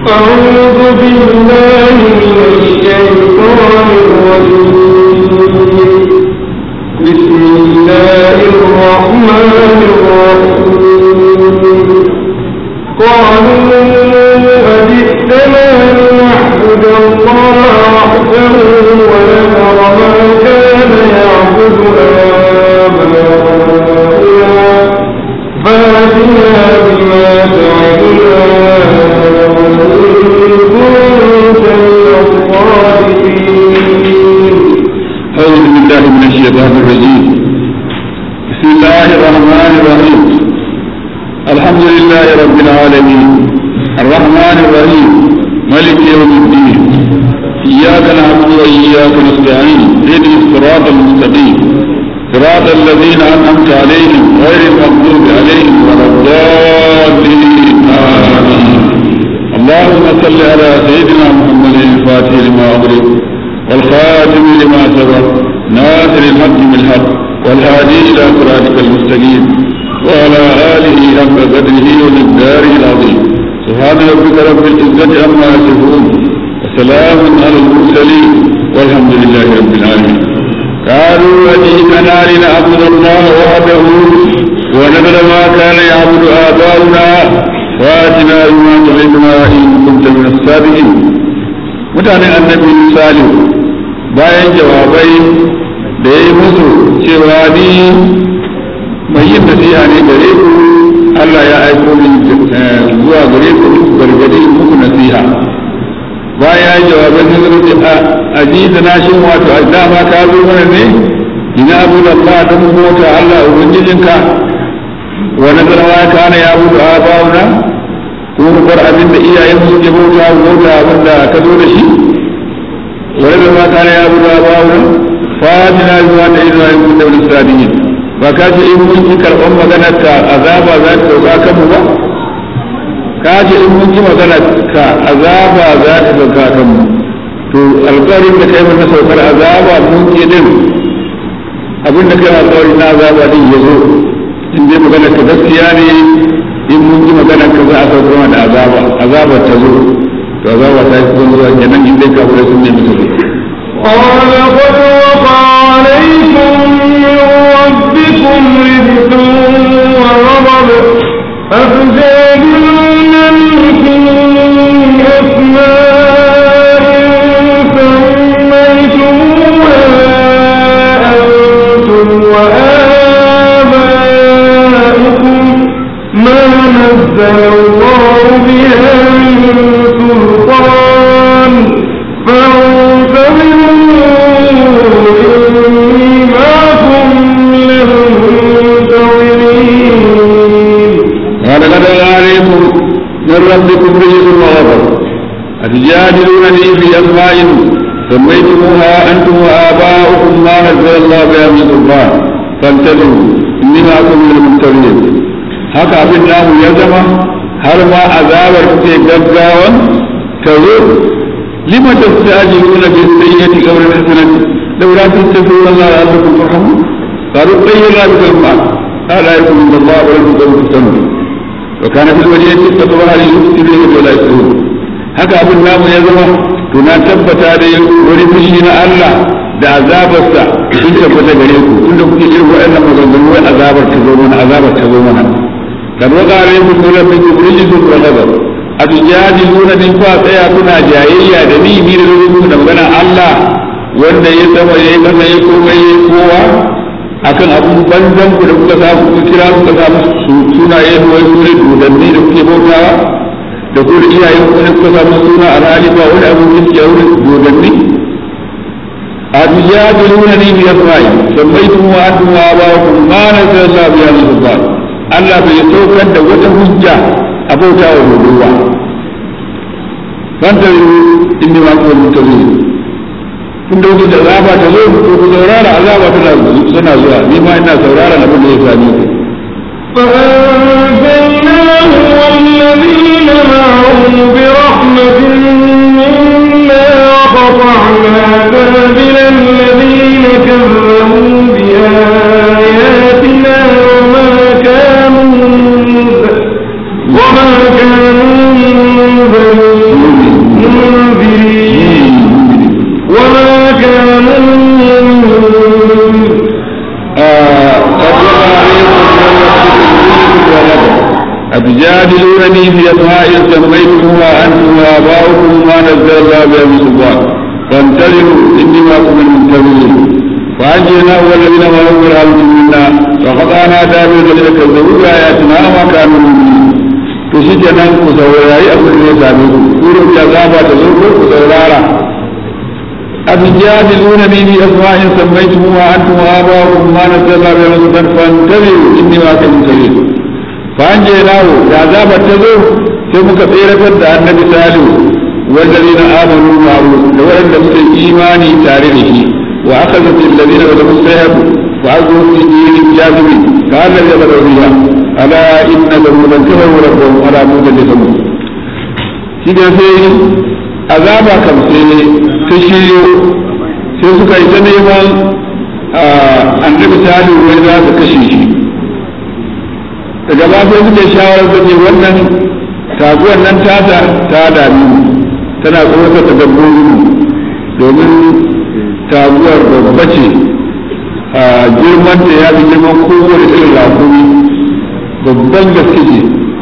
أعوذ بالله من الشيطان الرجيم بسم الله الرحمن الرحيم قالوا أجئتنا لنعبد الله وحده ونذر ما كان يعبد آباؤنا فاتنا بما تعدنا إن كنت من الصادقين أعوذ بالله من الشيطان الرجيم بسم الله الرحمن الرحيم الحمد لله رب العالمين الرحمن الرحيم ملك يوم الدين إياك نعبد وإياك نستعين اهدنا الصراط المستقيم صراط الذين أنعمت عليهم غير المغضوب عليهم ولا الضالين آمين اللهم صل على سيدنا محمد الفاتح لما أغلق والخاتم لما سبق ناصر الحق بالحق والهادي إلى صراطك المستقيم وعلى آله حق قدره ومقداره العظيم سبحان ربك رب العزة عما يصفون وسلام على المرسلين والحمد لله رب العالمين قالوا أجئتنا لنعبد الله وحده ونذر ما كان يعبد آباؤنا وآتنا بما تعدنا إن كنت من الصادقين mutanen annabi salihu bayan jawabai da ya yi musu cewa ni mai yin nasiha ne gare ku Allah ya aiko min zuwa gare ku gargadi muku nasiha bayan ya yi jawabai sun zama ce a ji da na shi wato a dama ka zo mana ne ina abu da Allah don mota Allah ubangijinka wa nazara ma kana ya abu da abawuna ko mu bar abin da iyayen su ke bauta bauta abin da ka zo da shi wani da ma kana ya abu da abawuna fatina zuwa da izuwa yin kuɗa wani sadiyin ba ka ce in mun ki karɓar maganar ka azaba za ta sauka kanmu ba ka ce in mun ki maganar ka azaba za ta sauka kanmu to alƙawarin da kai mana saukar azaba mun ki din abin da kai alƙawari na azaba din ya zo in dai maganar ka gaskiya ne in mun ji maganar ka za a saukar mana da azaba azabar ta zo to azaba ta yi zuwa kenan in dai kafirai sun nemi ta zo قال قد وقع عليكم من ربكم رزق وغضب أفجادلونني في أسماء سميتموها أنتم وآباؤكم ما نزل الله بها من سلطان فانتظروا إني معكم من المنتظرين قال قد عليكم من ربكم رجس وغضب أتجادلونني في أسماء سميتموها أنتم وآباؤكم ما نزل الله بها من سلطان فانتظروا إني معكم من المنتظرين haka abin namu ya zama har ma azabar kuke gaggawan ta zo lima tastajiluna bis sayyiati qabla al-hasanati law la tastaghfiruna Allah la'allakum turhamun qalu tayyibna bikum ma قال يكون من الله ولم تكن تسمى وكان في الولية تطبع ليفسد ولا يسرون haka abin namu ya zama to na tabbata da wani fushi na Allah da azabarsa sun tabbata gare ku tunda kuke irin waɗannan maganganu wai azabar ta zo mana azabar ta zo mana kad waqa alaykum rabbikum rijzun wa ghadab atujadiluna min fa tsaya kuna jayayya da ni ni da rubutu da magana Allah wanda ya sama ya yi kasa ya komai ya kowa akan abun banzan ku da kuka samu kuka kira kuka samu sunaye da wai sune dodanni da kuke bautawa da ku da iyayen ku da kuka samu suna alhali ba wani abun kirki a wurin dodanni atujadiluna ni bi asma'i sammaitum wa antum wa aba'ukum ma nazzala Allah biha min sultan Allah bai saukar da wata hujja a bauta wa dodowa fanta inni ma kuwa mutazili kun da wuce da azaba ta zo ko ku saurara azaba tana suna zuwa ni ma ina saurara abin da ya sami ku فأنجيناه والذين معه برحمة منا وقطعنا دابر الذين كذبوا بآياتنا وما كانوا وما كانوا منذرين تجادلونني في أسماء سميتموها أنتم وآباؤكم ما نزل الله بها من سلطان فانتظروا إني معكم من المنتظرين فأنجيناه والذين معه برحمة منا وقطعنا دابر الذين كذبوا بآياتنا وما كانوا مؤمنين to shi kenan ku saurari abin da ya same ku kurin da zaba ta zo ku saurara أتجادلونني في أسماء سميتموها أنتم وآباؤكم ما نزل الله بها من سلطان فانتظروا إني معكم منتظرين فأنجيناه يا عذاب التزور ثم كثيرة النبي سالم والذين آمنوا معه لو أن مسلم إيماني تاريخه وأخذت الذين ظلموا السيف وعزوا في دين الجاذب كان الذي بدأوا فيها ألا إن ثمودا كفروا ربهم ولا موتا لثمود كده sai azaba kam sai ta shiryo sai suka yi ta neman annabi salihu wai za su kashe shi daga ba sai suka shawarar da ce wannan taguwar nan tata ta dami tana tsoratar da dabbobi domin taguwar babba ce a girman da ya fi girman kowane irin rakumi babban gaske ce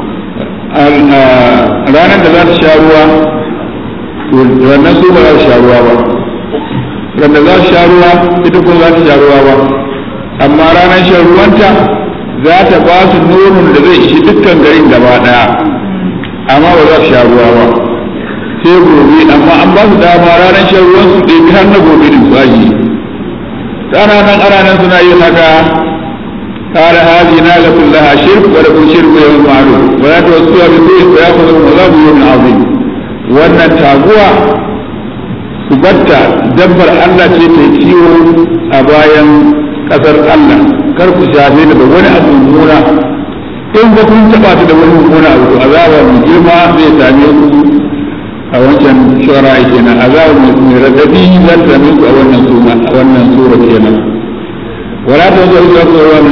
ranar da za ta sha ruwa wannan su ba za su sha ruwa ba ranar za su sha ruwa ita kuma za ta sha ruwa ba amma ranar shan ruwanta za ta ba su nonon da zai ishi dukkan garin gaba daya amma ba za su sha ruwa ba sai gobe amma an ba su dama ranar shan ruwan su ɗebi har na gobe din su aji ana nan ana nan suna yin haka قال هذه ناقة لها شرك ولكم شرك يوم معلوم ولا توسوها بسوء فيأخذكم عذاب يوم عظيم وأن التابوة سبتا دبر الله ce ta kiwo a bayan ƙasar Allah kar ku shafe da da wani abu mummuna in ba kun taɓa ta da wani mummuna abu to azaba mai girma zai same ku a wancan shawara kenan azaba mai radadi zai same ku a wannan suna a wannan sura kenan ولا تنظروا إلى القرآن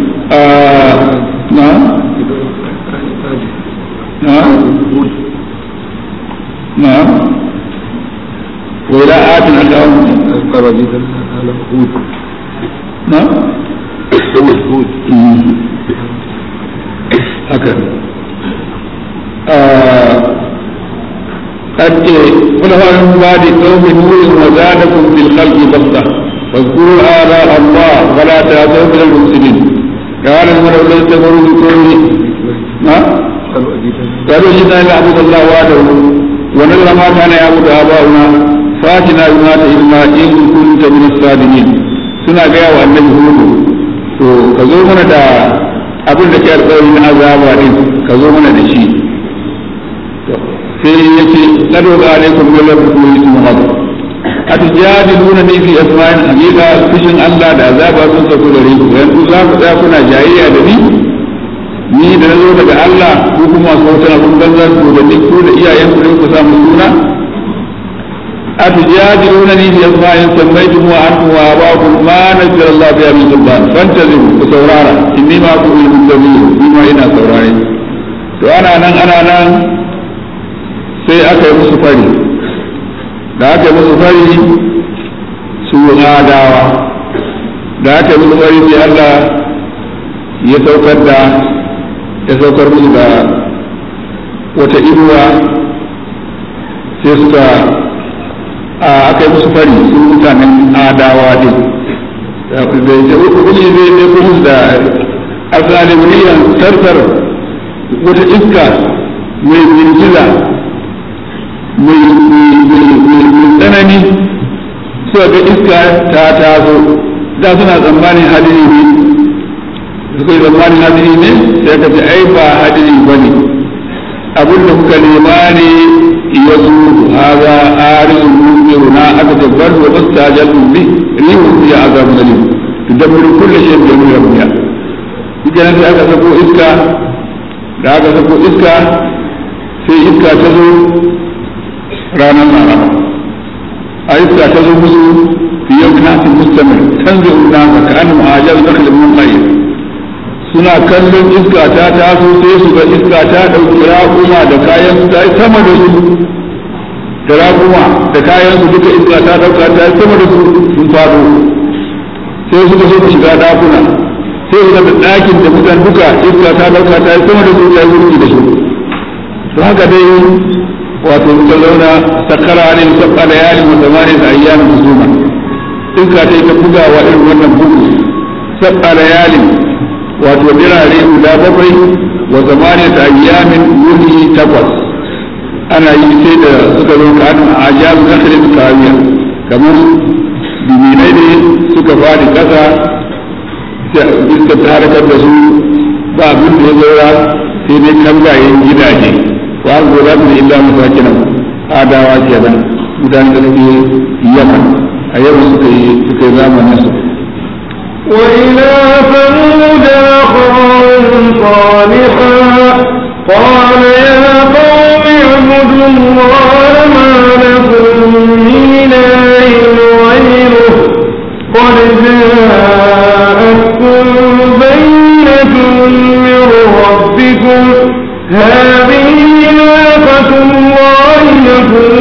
نعم نعم نعم وإلى آت أخاهم نعم هود هكذا قد قل هو من بعد قوم نوح وزادكم في الخلق بسطة واذكروا آلاء الله ولا تأتوا من المفسدين قال المرء ليس تمروا بكونه ما قالوا جئنا نعبد الله وحده ونذر ما كان يعبد آباؤنا فاتنا بما تعلمنا إن كنت من الصادقين suna gaya wa annabi hudu to ka zo mana da abin da ke alƙawari na azaba din ka zo mana da shi sai ya ce lado ga alaikum min rabbikum ismu hadu atujadiluna ni fi asma'in hakika fushin Allah da azaba sun sauko gare ku yanzu za ku tsaya kuna jayayya da ni ni da na zo daga Allah ku kuma sautan abin banza ku da ni ku da iyayen ku ku samu suna atujadiluna ni fi asma'in sammaytum wa antum wa abakum ma nazzala Allah biha min sultan fantazimu ku saurara inni ma ku min muntazirin ni ma ina saurare to ana nan ana nan sai aka yi musu fari da aka yi musu fari su adawa da aka yi musu fari sai Allah ya saukar da ya saukar musu da wata inuwa sai suka aka yi musu fari su mutanen adawa din da ya kuɗi zai ne kuma da asalimiyyan tartar wata iska mai girgiza mai tsanani suka ga iska ta taso da suna tsammanin hadiri ne suka yi tsammanin hadiri ne sai ka ce ai ba hadiri ba ne abin da kuka nema ne ya zo haza arin mumiru na aka tabbar wa mustajal bi rihu ya azab zalim tudabbiru kulli shay'in bi amri rabbiha idan sai aka sako iska da aka sako iska sai iska ta zo ranar laraba a iska ta zo musu fi yau nasin mustamir tanzu nasa ka an mu'ajar zakalin mun tsaye suna kallon iska ta taso sai su ga iska ta ɗauki raƙuma da kayan su ta yi sama da su da raƙuma da kayan su duka iska ta ɗauka ta yi sama da su sun faɗo sai suka so su shiga ɗakuna sai su ga ɗakin da mutan duka iska ta ɗauka ta yi sama da su ta yi wurki da su to haka dai wato suka zauna sakara ne sab'a layalin wa zamanin ayyamin husuma iska ta yi ta bugawa irin wannan bugu sab'a layalin wato dirare guda bakwai wa zamanin ayyamin wuni takwas ana yi sai da suka zo ka a ajiyar nasarin kawiya kamar biminai ne suka fadi kasa iska ta harkar da su ba abin da ya zaura sai dai kangayen gidaje wa an gora su illa masakinan adawa kenan mutane da suke yaman a yau suka yi suka yi zamanin su وإلى ثمود أخاهم صالحا قال يا قوم اعبدوا الله ما لكم من إله غيره قد جاءتكم بينة من ربكم هذه ناقة الله لكم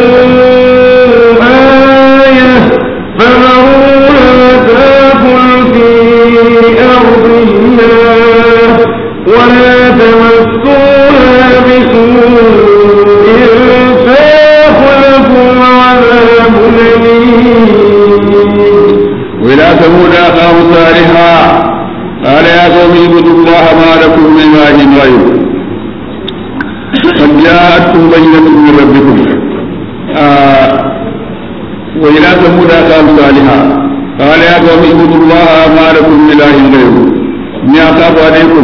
آية فذروها تاكل في أرض الله ولا تمسوها بسوء فيأخذكم عذاب أليم وإلى ثمود أخاهم صالحا قال يا قوم اعبدوا الله ما لكم من إله غيره قد جاءتكم بينة من ربكم آه وإلى ثمود أخاهم صالحا قال يا قوم اعبدوا الله ما لكم من إله غيره إني أخاف عليكم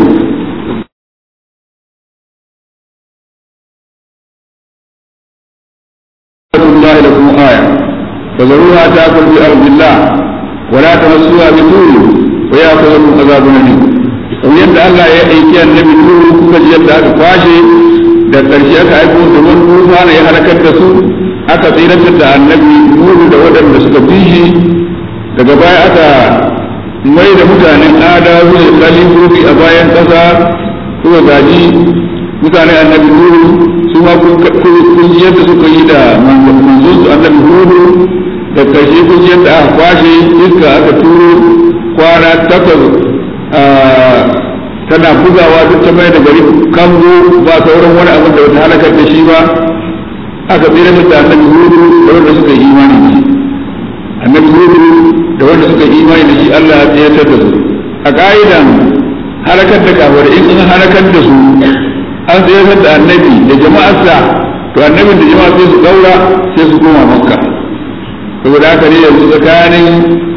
الله لكم آية فذروها تأكل في أرض الله ولا تمسوها بسوء ويأخذكم عذاب أليم kamar yadda Allah ya aiki annabi Nuhu kuka ji yadda aka kwashe da ƙarshe aka aiko da wani tufa ya halakar da su aka tsiratar da annabi Nuhu da waɗanda suka bi shi daga baya aka mai da mutanen ada zuwa kalifofi a bayan ƙasa suka gaji mutanen annabi Nuhu su ma kun ji yadda suka yi da manzon su annabi Nuhu da ƙarshe kun ji yadda aka kwashe iska aka turo kwana takwas tana bugawa duk ta mai da gari kango ba sauran wani abin da wata halakar da shi ba aka tsira da annabi hudu da wanda suka yi imani da shi annabi hudu da wanda suka yi imani da shi Allah ya tsayatar da su a ka'idan halakar da kafar in an halakar da su an tsayatar da annabi da jama'arsa to annabin da jama'a sai su daura sai su koma makka saboda haka ne yanzu tsakanin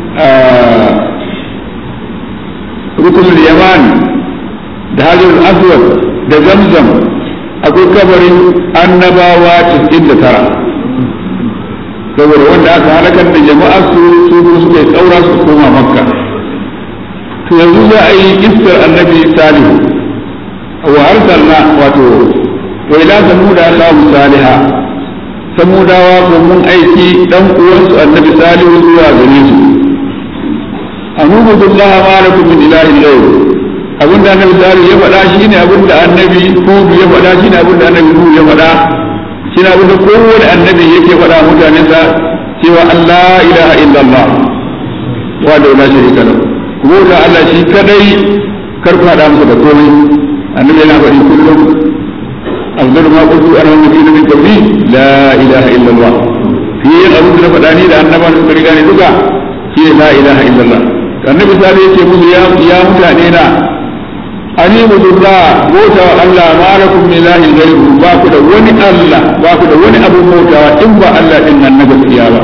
rukunin yaman da hajjar aswad da zamzam akwai kabarin annabawa cikin da tara saboda wanda aka halakar da jama'a su su suka yi tsaura su koma makka to yanzu za a yi iskar annabi salihu wa arsalna wato wa ila samuda allahu saliha samudawa ko mun aiki dan uwansu annabi salihu zuwa gare su anubudu Allah ma lakum min ilahin ghayr abin da annabi salihu ya faɗa shine abin da annabi hudu ya faɗa shine abin da annabi hudu ya faɗa shine abin da kowane annabi yake faɗa mutanen sa cewa Allah ilaha illallah wa da la sharika lahu kuma da Allah shi kadai kar ku haɗa masa da komai annabi yana faɗi kullum أفضل ما قلت أنا والنبيين من قبلي لا إله إلا الله في أبو بن فداني لأن ما نسبرقاني دقا في لا إله إلا الله النبي صلى الله عليه وسلم يا يا متانينا أني الله موتا الله ما لكم من إله غيره باكو دا وني الله باكو دا وني أبو موتا إن با الله إن النبي سيابا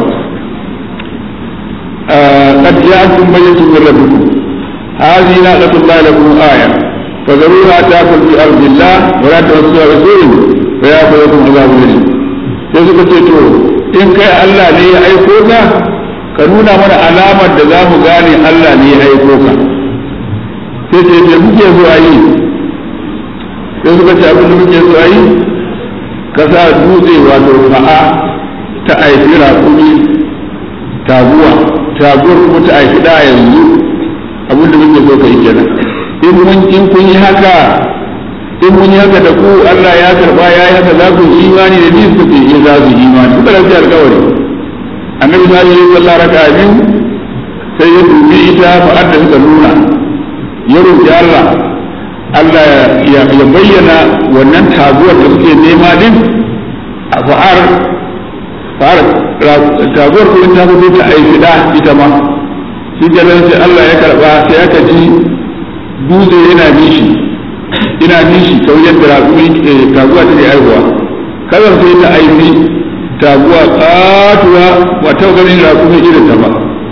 آه قد جاءتكم بينة من ربكم هذه ناقة الله لكم آية فذروها تاكل في ارض الله ولا تمسوها بسوء فياخذكم عذاب اليم sai suka ce to in kai Allah ne ya aiko ka ka nuna mana alamar da za mu gane Allah ne ya aiko ka sai ce me muke so a yi sai suka ce abin da muke so a yi ka sa dutse wato fa'a ta aifi raƙumi taguwa taguwar kuma ta aifi da yanzu abin da muke so ka yi kenan in mun in kun yi haka in mun yi haka da ku Allah ya karba ya yi haka za ku yi imani da ni su ce ya za su yi imani suka rafi alkawari annabi sa yi sallah raka biyu sai ya dubi ita fa'ad da suka nuna ya roƙi Allah Allah ya bayyana wannan taguwar da suke nema din a fa'ar fa'ar taguwar kuma ta fito ta aiki da ita ma shi ganin sai Allah ya karba sai aka ji dutse yana nishi ina nishi kawai yadda taguwa take aihuwa kazar sai ta aiki taguwa katuwa ba ta ganin raƙumi irin ta ba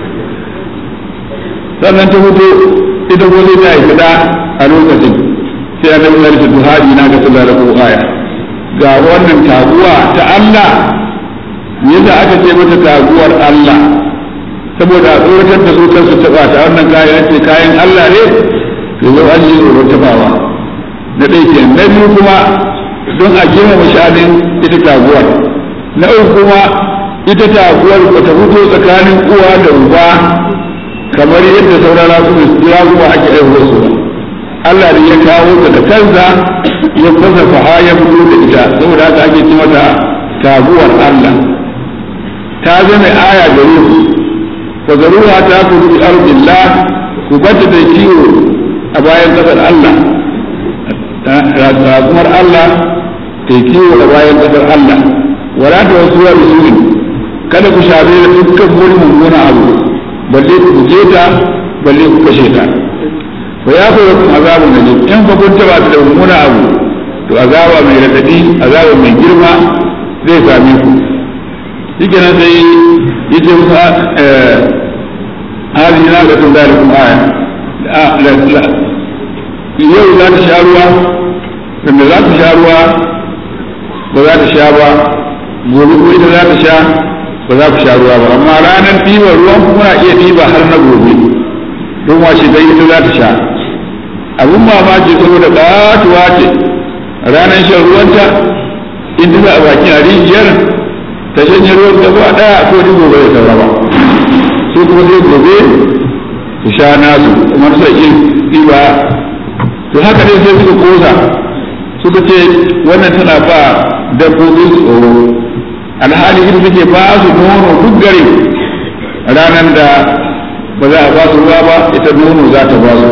sannan ta fito ita ko sai ta aiki da a lokacin sai ya zama da duhari na ga sallar ko aya ga wannan taguwa ta Allah yadda aka ce mata taguwar Allah saboda a tsoratar da su kansu taba ta wannan kayan ce kayan Allah ne to yau an yi tsoron tabawa na ɗaya ke na biyu kuma don a girmama shanin ita taguwar na uku kuma ita taguwar ba ta fito tsakanin uwa da uba kamar yadda sauran raguwa ake aihuwar su ba Allah ne ya kawo ta da kansa ya fasa faha ya fito da ita saboda haka ake ce mata taguwar Allah ta zama aya gare ku fa zaruha ta kudu bi ardillah ku bata da kiwo a bayan kasar Allah taguwar Allah ta kiwo a bayan kasar Allah wala ta wasu wa bisulin kada ku shafe da dukkan wani mummuna abu balle ku je ta balle ku kashe ta fa ya fa yakum azabun nadim in fa kun taba da mummuna abu to azaba mai radadi azaba mai girma zai same ku shike nan sai yace musa eh hali na ga tun dalikum aya yau za ta sha ruwa wanda za ta sha ruwa ba za ta sha ba gobe ko ita za ta sha ba za ku sha ruwa ba amma ranar ɗiban ruwan kuna iya ɗiba har na gobe don washe dai ita za ta sha abin mamaki saboda ƙatuwa ce ranar shan ruwanta in ta a bakin a rijiyar ta shanye ruwan gaba ɗaya ko ji gobe da saura ba su kuma sai gobe su sha nasu kuma su iya ɗiba to haka dai sai suka kosa suka ce wannan tana ba dabbobin tsoro alhali ita take ba su nono duk gare ranar da ba za a ba su ruwa ba ita nono za ta ba su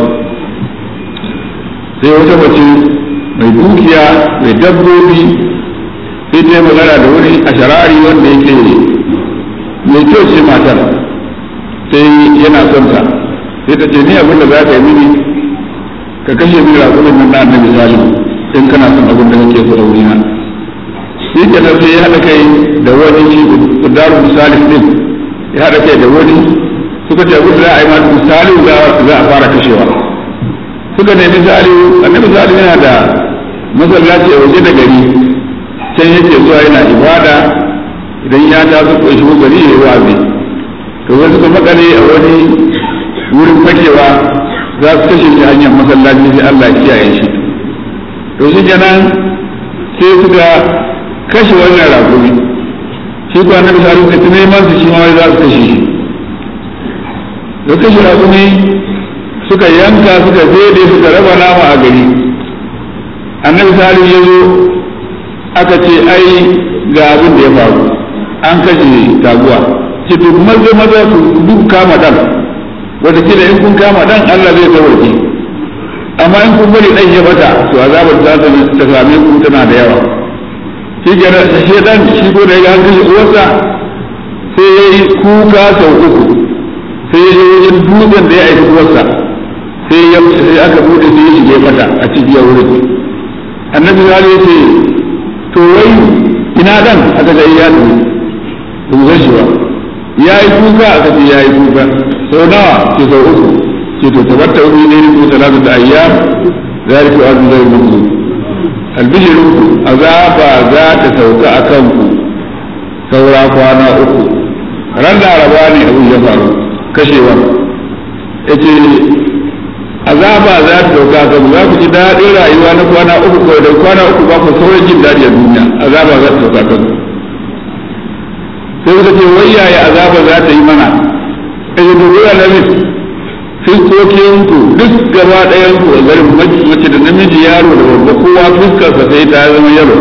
sai wata mace mai dukiya mai dabbobi sai ta yi magana da wani a sharari wanda yake mai kyau ce matar sai yana son ta sai ta ce ni abin da za ka yi mini ka kashe mini rakumin nan na annabi salihu in kana son abin da kake so da wurina shi ke nan sai ya haɗa kai da wani shi kudaru misali din ya haɗa kai da wani suka ce abin da za a yi ma misali za a fara kashewa suka nemi misali annabi misali yana da masallaci a waje da gari can yake zuwa yana ibada idan ya taso ko shi gari ya yi wazi to wani suka makale a wani wurin fakewa za su kashe shi hanyar masallaci sai Allah ya kiyaye shi to shi kenan sai suka kashe wannan rakumi shi ko annabi sallallahu alaihi wasallam neman su shi ma za su kashe shi da kashe rakumi suka yanka suka zede suka raba nama a gari annabi sallallahu ya zo aka ce ai ga abin da ya faru an kashe taguwa ce to maza maza ku duk kama dan wata kila in kun kama dan Allah zai tawarke amma in kun bari dan ya bata to azabar za ta same ku tana da yawa shi kenan shi dan shi ko da ya kashe uwarsa sai ya yi kuka sau uku sai ya je wajen dutsen da ya aiki uwarsa sai ya sai aka bude sai ya shige mata a cikin wurin annabi ya ce to wai ina dan aka ga ya tafi ba mu shi ba ya yi kuka aka ce ya yi kuka sau nawa ce sau uku ce to tabatta umi ne ko talatu da ayyam zalika azza zai mutu albishirinku azaba za ta sauka a kanku saura kwana uku ran laraba ne abin ya faru kashewar ya ce azaba za ta sauka a kanku za ku ji daɗin rayuwa na kwana uku kawai da kwana uku ba ku sauran jin daɗi a duniya azaba za ta sauka a kanku sai suka ce wai yaya azaba za ta yi mana ya dubi alamis fiskokinku duk gaba ɗayan ku a garin mace da namiji yaro da babba kowa fuskarsa sai ta zama yaro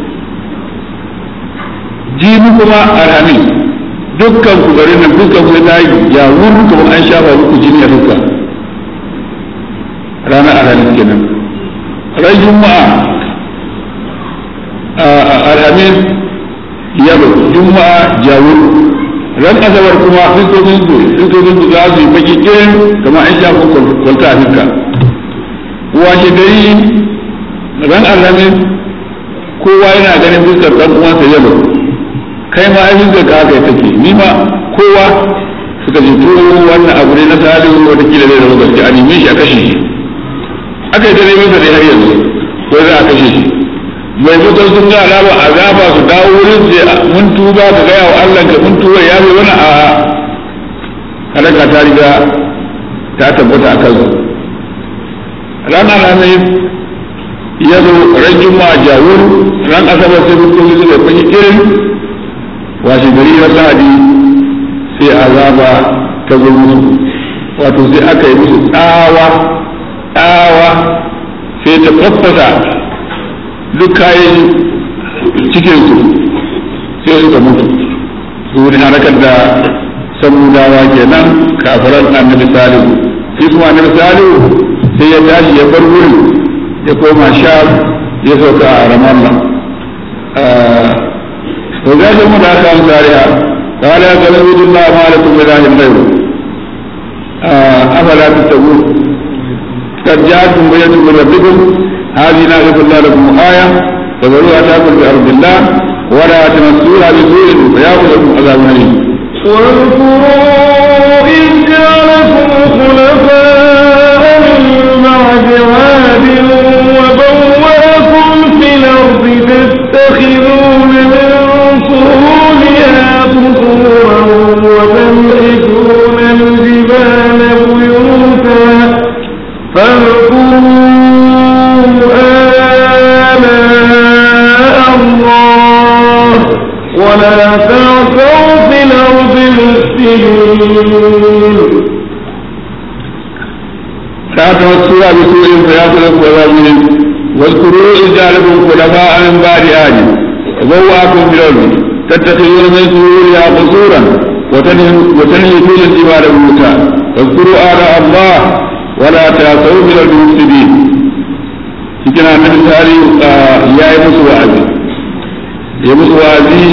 jibi kuma alhamis dukkan ku garin nan fuskar sai ta yi yawur kamar an shafa muku jini a fuska ranar alhamis kenan ran juma'a alhamis yalo juma'a jawur ran asabar kuma fitocin su fitocin su za su yi baki kirin kamar an shafa kwalta a fuska washe gari ran alhamis kowa yana ganin fuskar ɗan uwansa yalo kai ma ai fuskar ka haka take ni ma kowa suka ji to wannan abu ne na salihu wata kila zai zama gaske a neme shi a kashe shi aka yi ta neman sa dai har yanzu ko za a kashe shi mai mutum sun ga alama azaba su dawo wurin sai mun tuba ka gaya wa Allah ka mun tuba ya wani a halaka ta riga ta tabbata a kansu ranar ranar ya zo ran juma'a jawur ran asabar sai mutum su da kwanyi irin washe gari ran lahadi sai azaba ta zo musu wato sai aka yi musu tsawa tsawa sai ta faffasa duk kayan cikinsu sai suka mutu su wani harakar da samudawa kenan kafiran annabi salihu shi kuma annabi salihu sai ya tashi ya bar wurin ya koma sha ya sauka a ramallah to gashin mu da aka an sariya قال يا قوم اعبدوا الله ما لكم من اله غيره افلا تتقون قد جاءتكم بينة من ربكم هذه ناقة الله لكم آية فذروها تاكل في أرض الله ولا تمسوها بسوء فيأخذكم عذاب أليم. واذكروا إذ جعلكم خلفاء من بعد عاد وبوأكم في الأرض تتخذون من سهولها قصورا وتنحتون الجبال بيوتا آلاء الله ولا تعثوا في الأرض مفسدين لا تمسوها بسوء فيأخذكم عذاب أليم واذكروا إذ جعلكم خلفاء من بعد آد وبوأكم في الأرض تتخذون من سهولها قصورا وتنحتون الجبال بيوتا واذكروا آلاء الله ولا تعثوا في الأرض مفسدين cikin annabi sari ya yi musu wa'azi ya musu wa'azi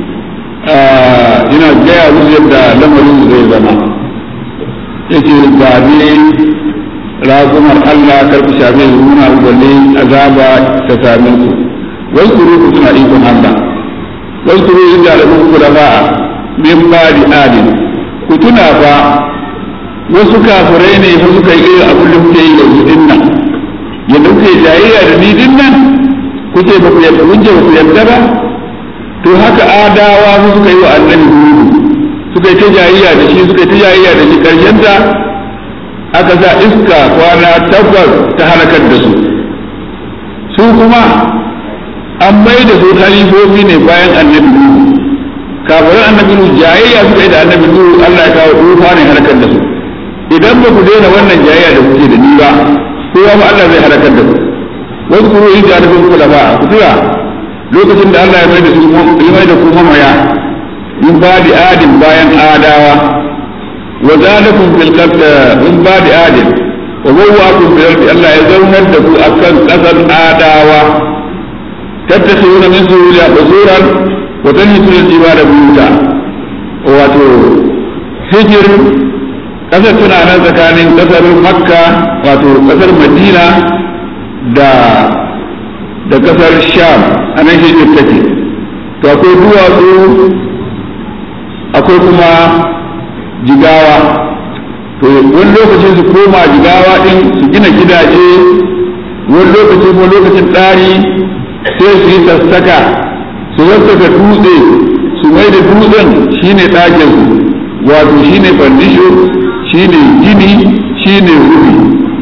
yana gaya musu yadda lamarin su zai zama yake ba ne raƙumar Allah kar ku shafe su muna balle azaba ta same su wai kuru ku suna ikon Allah wai kuru inda da ku da ba min ba di adin ku tuna fa wasu kafirai ne fa suka yi irin abin da kuke yi yanzu din nan yadda kuke jayayya da ni din nan kuke ba ku yadda kun ba ku yadda ba to haka adawa su suka yi wa annabi hudu suka yi ta jayayya da shi suka yi ta jayayya da shi karshen ta aka sa iska kwana tabbas ta halakar da su su kuma an mai da su halifofi ne bayan annabi nuhu kafirin annabi nuhu jayayya suka yi da annabi nuhu Allah ya kawo tufa ne halakar da su idan ba ku daina wannan jayayya da kuke da ni ba kowa ma Allah zai halakar da ku wasu kuro in da nufin kula ba ku tura lokacin da Allah ya mai da su ya mai da ku mamaya min ba da adin bayan adawa wa zalakum fil qad min ba da adin wa bawwa'akum fil ardi Allah ya zaunar da ku akan kasar adawa tattakhiduna min suruja qusuran wa tanhituna jibala buyuta wato hijir kasar tana nan tsakanin kasar makka wato kasar madina da da kasar sham a nan hijir take to akwai duwatsu akwai kuma jigawa to wani lokacin su koma jigawa din su gina gidaje wani lokacin kuma lokacin tsari sai su yi sassaka su sassaka dutse su mai da dutsen shine ɗakin wato shine fandisho shine gini shine rufi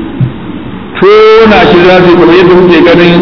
tona shi za su yi kamar yadda muke ganin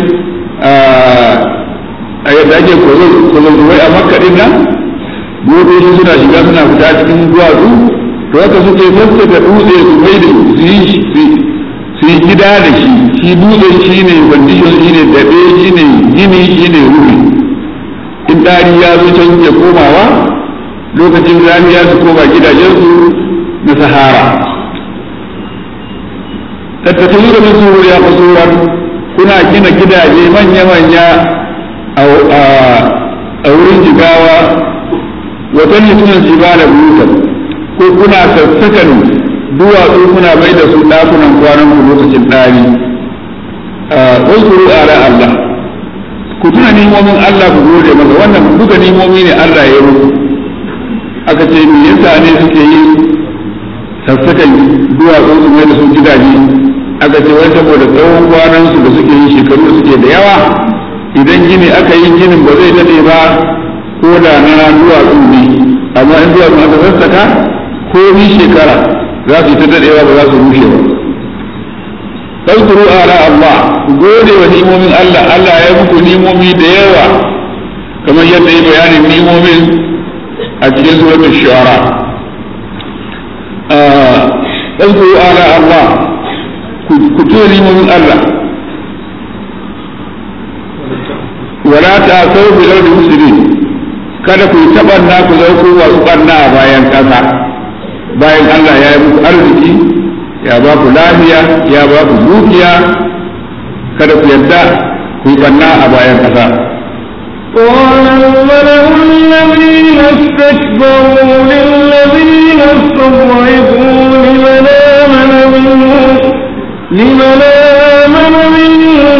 a yadda ake kwazon a makka din nan motoci suna shiga suna fita cikin duwatsu to haka suke sassaka dutse su mai da su yi gida da shi shi dutse shi ne condition shi ne daɓe shi ne gini shi ne rufi in ɗari ya zo can ya komawa lokacin rani ya su koma gidajensu na sahara tattattalu da musu ya kusuran kuna gina gidaje manya-manya a wurin jigawa wata ne suna jiba da butar ko kuna sassakan duwatsu kuna bai da su ɗakunan kwanan ku lokacin ɗari wasu ala Allah ku tuna nimomin Allah ku gode masa wannan duka nimomi ne Allah ya yi aka ce me yasa ne suke yi sassakan duwatsu su mai da su gidaje aka ce wai saboda tsawon kwanan su da suke yi shekaru da suke da yawa idan gini aka yi ginin ba zai dade ba ko da na duwatsu ne amma in duwatsu aka sassaka ko ni shekara za su yi ta dadewa ba za su rushe ba Ɗaukuru ala Allah gode wa nimomin Allah Allah ya muku nimomi da yawa kamar yadda ya bayanin nimomin a cikin suratul shu'ara ɗaukuru ala Allah ku tuwa nimomin Allah wala ta sau bi launi musulmi kada ku yi taɓanna ku zau ku wasu ɓanna a bayan ƙasa bayan Allah ya yi muku arziki ya ba ku lafiya ya ba ku dukiya kada ku yadda ku yi ɓanna a bayan ƙasa قال الملأ الذين استكبروا للذين استضعفوا لمن آمن منهم لمن آمن منهم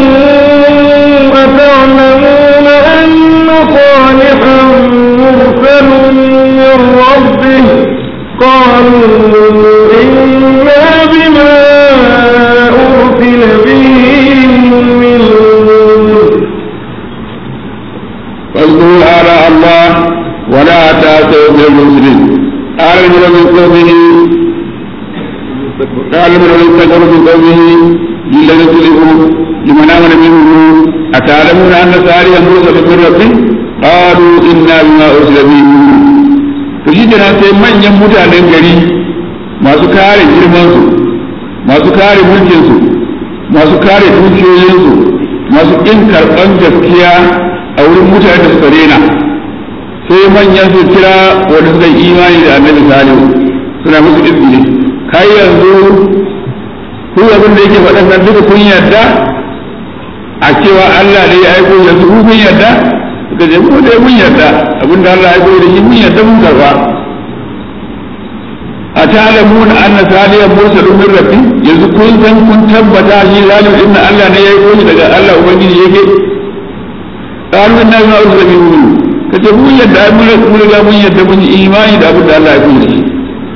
أتعلمون أن صالحا مرسل من ربه قالوا إنا بما أرسل به مؤمنون واذكروا آلاء الله ولا تأتوا بالمسلمين قال الملأ من قومه قال الملأ من كفروا من قومه للذين سلموا لمن آمن منهم أتعلمون أن صالحا مرسل من ربه قالوا إنا بما أرسل به مؤمنون to shi kenan sai manyan mutanen gari masu kare girmansu masu kare mulkinsu masu kare dukiyoyinsu masu ƙin karɓan gaskiya a wurin mutane da suka rena sai manyan su kira wanda suka yi imani da annabi salihu suna musu izini kai yanzu ku abin da yake faɗan nan duka kun yarda a cewa Allah ne ya aiko yanzu ku kun yarda suka ce mu dai mun yarda abin da Allah ya aiko da shi mun yarda mun karba a ta'lamuna anna salihan mursalun min rabbi yanzu kun san kun tabbata shi zalim din Allah ne ya aiko shi daga Allah ubangiji yake قالوا إنا بما أرسل به مؤمنون kace mun yadda ai mun mun riga mun yadda mun yi imani da abin da Allah ya kuma shi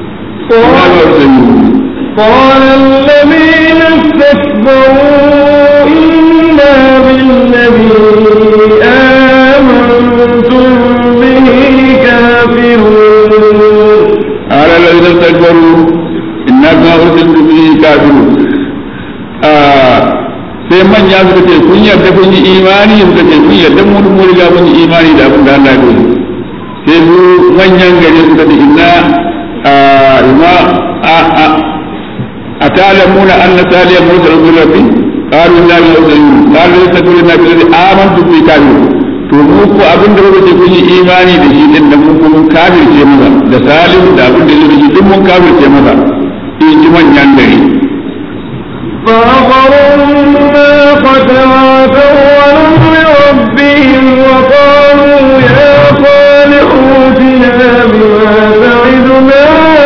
قال الذين استكبروا إنا بالذي آمنتم به كافرون قال الذين استكبروا إنا بما أرسلت به كافرون sai manya suka ce kun yarda kun yi imani suka ce kun yarda mun mun riga mun yi imani da abin da Allah ya yi sai su manyan gari suka ce inna ma a a atalamuna anna saliyan mursal min rabbi qalu inna bi ursalin qalu yastakbiruna bi alladhi amantu bi kafir to mu ko abin da kuka ce kun yi imani da shi din da mun ko mun kafirce masa da salihu da abin da yake duk mun kafirce masa in ji manyan gari فعقروا الناقة وعتوا لربهم وقالوا يا صالح ائتنا بما تعدنا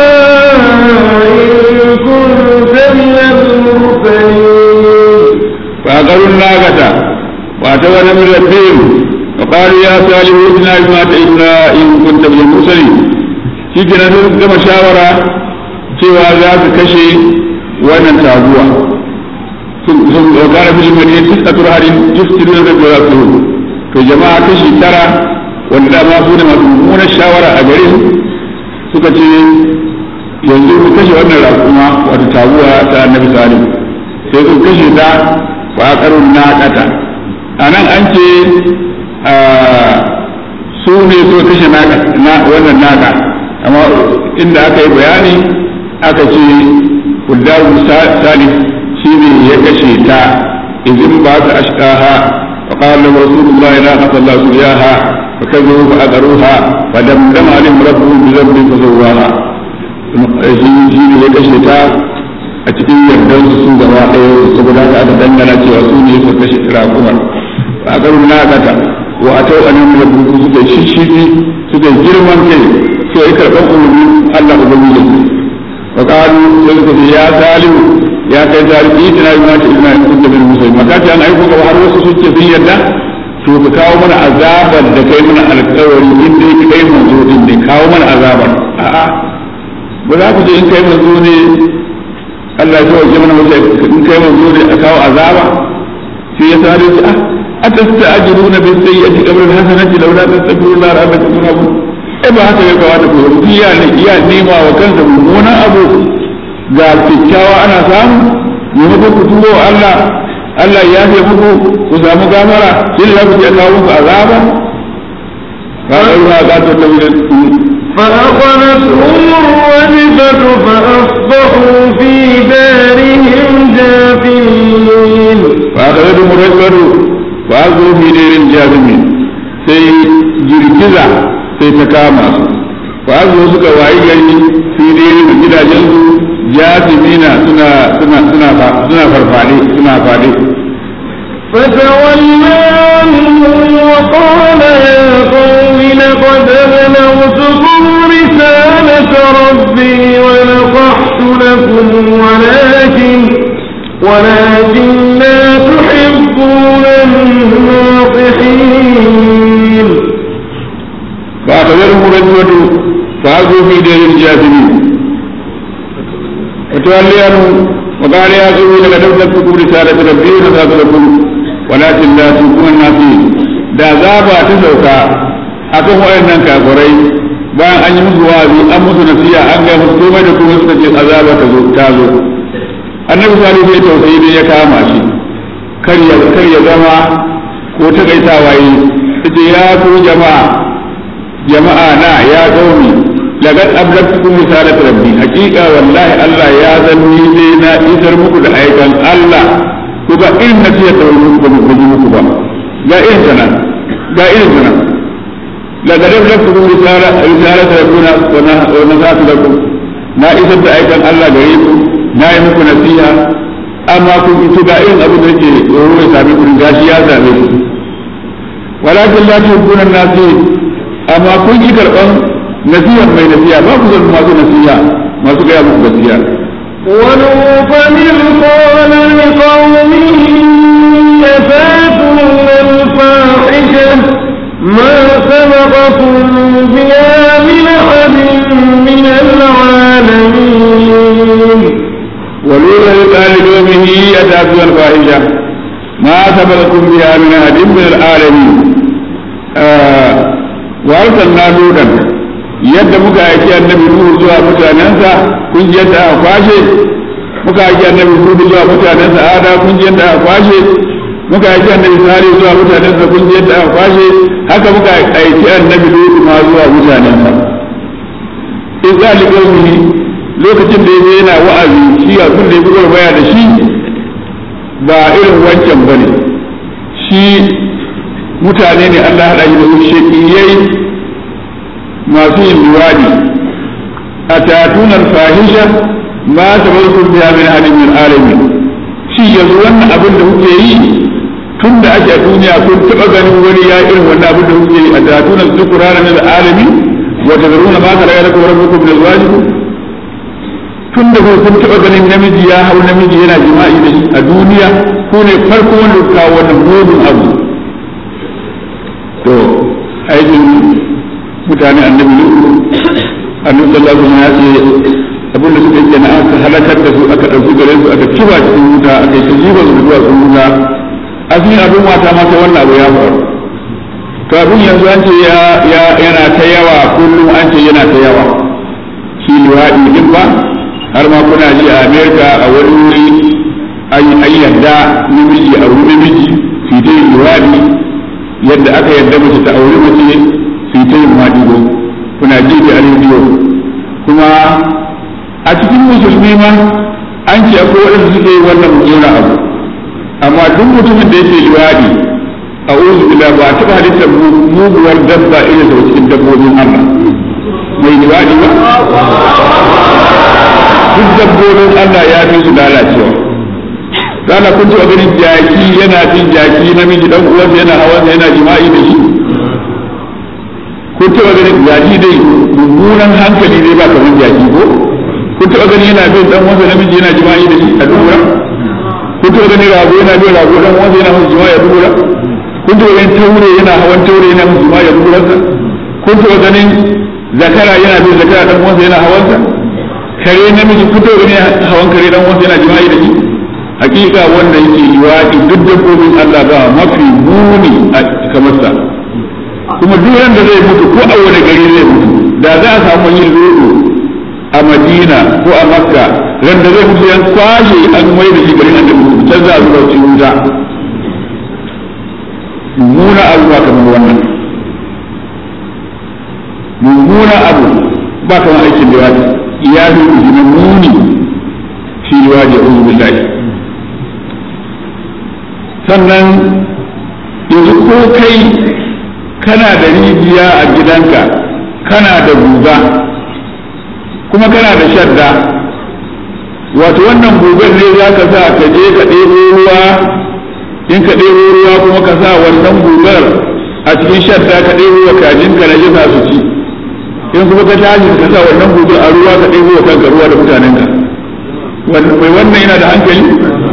إن كنت من المرسلين فعقروا الناقة واتوا من ربهم وقالوا يا صالح ائتنا بما تعدنا إن كنت من المرسلين shi kenan sai suka gama shawara cewa za su kashe wannan taguwa sun wakana bil madina tis'atu harin yuftiruna da jawabihim to jama'a kashi tara wanda dama su ne masu mummunar shawara a garin suka ce yanzu mu kashe wannan raƙuma wata taguwa ta annabi salim sai sun kashe ta wa karun naƙata a nan an ce su ne so kashe wannan naƙa amma inda aka yi bayani aka ce kudaru salif shi ne ya kashe ta izin ba ta ashkaha فقال له رسول الله لا قتل الله سرياها فكذبوا فأذروها فدمدم عليهم ربهم بذنب فسواها shi ne ya kashe ta a cikin yardar su su gaba ɗaya saboda haka aka dangana cewa su ne su kashe raƙumar a garin na kata wa a tau anan da buku suka shishigi suka girman kai su yi karɓar umarni Allah ubangiji wa qalu sai suka ce ya salihu ya kai salihu itina bi ma ta ibna in kunta min musulmi maka ta an aiko ka har wasu suke sun yarda to ka kawo mana azabar da kai mana alƙawari in dai kai manzo din ne kawo mana azabar a'a ba za ku je in kai manzo ne Allah ya tawaje mana wace in kai manzo ne a kawo azaba sai ya sare shi ah atasta'jiluna bis sayyi'ati qabla al-hasanati law la tastaghfiruna rabbakum turhamun eh ba haka ya kawata ku rubu ya ne iya nema wa kansa mummunan abu ga kyakkyawa ana samu maimakon ku tubo Allah Allah ya ce muku ku samu gafara sai za ku je kawo muku azaba ba ga ruwa ga ta tabbata فأخذتهم الرجفة فأصبحوا في دارهم جاثمين فأخذتهم الرجفة فأصبحوا في دير جاثمين sai girgiza sai ta kama su fa'azu suka wayi gari fi dai da gidajen su jasimina suna suna suna suna farfade suna fade فتولى عنهم وقال يا قوم لقد أبلغتكم رسالة ربي ونصحت لكم ولكن ولكن لا تحبون الناصحين فأخذهم الرجوة فأخذوا في دير الجاثمين وتولي عنهم وقال يا قوم لقد أبلغتكم رسالة ربي ونصحت لكم ولكن لا تكون الناصحين da zaba ta sauka akan wayannan kafirai bayan an yi musu wazi an musu nasiya an ga musu komai da komai suka ce azaba ta zo ta zo annabi salihu ya tausayi ne ya kama shi kar ya kar ya zama ko ta gaitawa yi yace ya ku jama'a jama'a na ya qaumi laqad ablagtukum risalat rabbi haqiqa wallahi Allah ya zanni ne na isar muku da aikan Allah ku ga irin nasiya ta muku ba mu muku ba ga irin sana ga irin sana laqad ablagtukum risalat risalat rabbina wa nasatu lakum na isar da aikan Allah gare ku na yi muku nasiha amma kun ito ga irin abin da yake tsoro ya sami ku gashi ya same ku walakin la tuhibbuna an-nasihin amma kun ki karban nasihar mai nasiha ba ku zama masu nasiha masu gaya muku gaskiya ولوطا إذ قال لقومه يفاتون الفاحشة ما سبقكم بها من أحد من العالمين ولولا قال لقومه أتاتون الفاحشة ما سبقكم بها من أحد من العالمين آه وأرسلنا لوطا yadda muka aiki annabi Nuhu zuwa mutanensa kun ji yadda aka kwashe muka aiki annabi Hudu zuwa mutanensa Ada kun ji yadda aka kwashe muka aiki annabi Sari zuwa mutanensa kun ji yadda aka kwashe haka muka aiki annabi Lutu ma zuwa mutanensa in zalika lokacin da yaje yana wa'azi shi abin da ya bugar baya da shi ba irin wancan ba ne shi mutane ne Allah haɗa shi da su shekiyai masu yin luwadi a tatunar fahisha ma ta bar kun biya min alimin alami shi yanzu wannan abin da kuke yi tun da ake a duniya kun taɓa ganin wani ya irin wannan abin da kuke yi a tatunar zukurana min alami wata zaruna ma ka raya da kuma rabbukum da zuwajikum tun da kun taɓa ganin namiji ya hau namiji yana jima'i da shi a duniya ko ne farko wanda ka kawo wannan mugun abu to aikin mutane annabi lutu annabi sallallahu alaihi wasallam ya ce abin da suka yi na aka halakar da su aka ɗauki gare su aka kiba cikin wuta aka yi jiba su zuwa cikin wuta asalin abin mata ma sai wannan abu ya faru to abin yanzu an ce yana ta yawa kullum an ce yana ta yawa shi luwaɗi din ba har ma kuna ji a amerika a wani wuri an yadda namiji a wuri namiji su ta yin luwaɗi yadda aka yadda mace ta auri mace su ta yin maɗigo kuna ji da rediyo kuma a cikin musulmi ma an ce akwai waɗanda suke yi wannan mummunan abu amma duk mutumin da yake luwaɗi a uzu bila ba taɓa halittar muguwar dabba irin da cikin dabbobin Allah mai luwaɗi ba duk dabbobin Allah ya fi su lalacewa Rana kun taɓa ganin jaki yana fin jaki namiji dan uwansa yana hawansa yana jima'i da shi kun taɓa ganin jaki dai mummunan hankali dai ba kamar jaki ko kun taɓa ganin yana bin dan uwansa namiji yana jima'i da shi a dubura kun taɓa ganin rago yana bin rago dan uwansa yana masa jima'i a dubura kun taɓa ganin taure yana hawan taure yana masa jima'i a duburansa kun taɓa ganin zakara yana bin zakara dan uwansa yana hawansa kare namiji kun taɓa ganin hawan kare dan uwansa yana jima'i da shi hakika wanda yake liwaɗi duk dabbobin Allah ba mafi muni a kamar sa kuma duk wanda zai mutu ko a wani gari zai mutu da za a samu yin lodo a Madina ko a Makka ran da zai mutu yan kwashe an mai da shi garin annabi can za a zuba cikin wuta mummuna abu ba kamar wannan mummuna abu ba kamar aikin liwaɗi ya fi muni shi liwaɗi a billahi sannan yanzu ko kai kana da rijiya a gidanka kana da guga kuma kana da shadda wato wannan gugar ne za ka sa ka je ka ɗebo ruwa in ka ɗebo ruwa kuma ka sa wannan gugar a cikin shadda ka ɗebo wa kajinka na jisa su ci in kuma ka tashi ka sa wannan gugar a ruwa ka ɗebo wa kanka ruwa da mutanenka mai wannan yana da hankali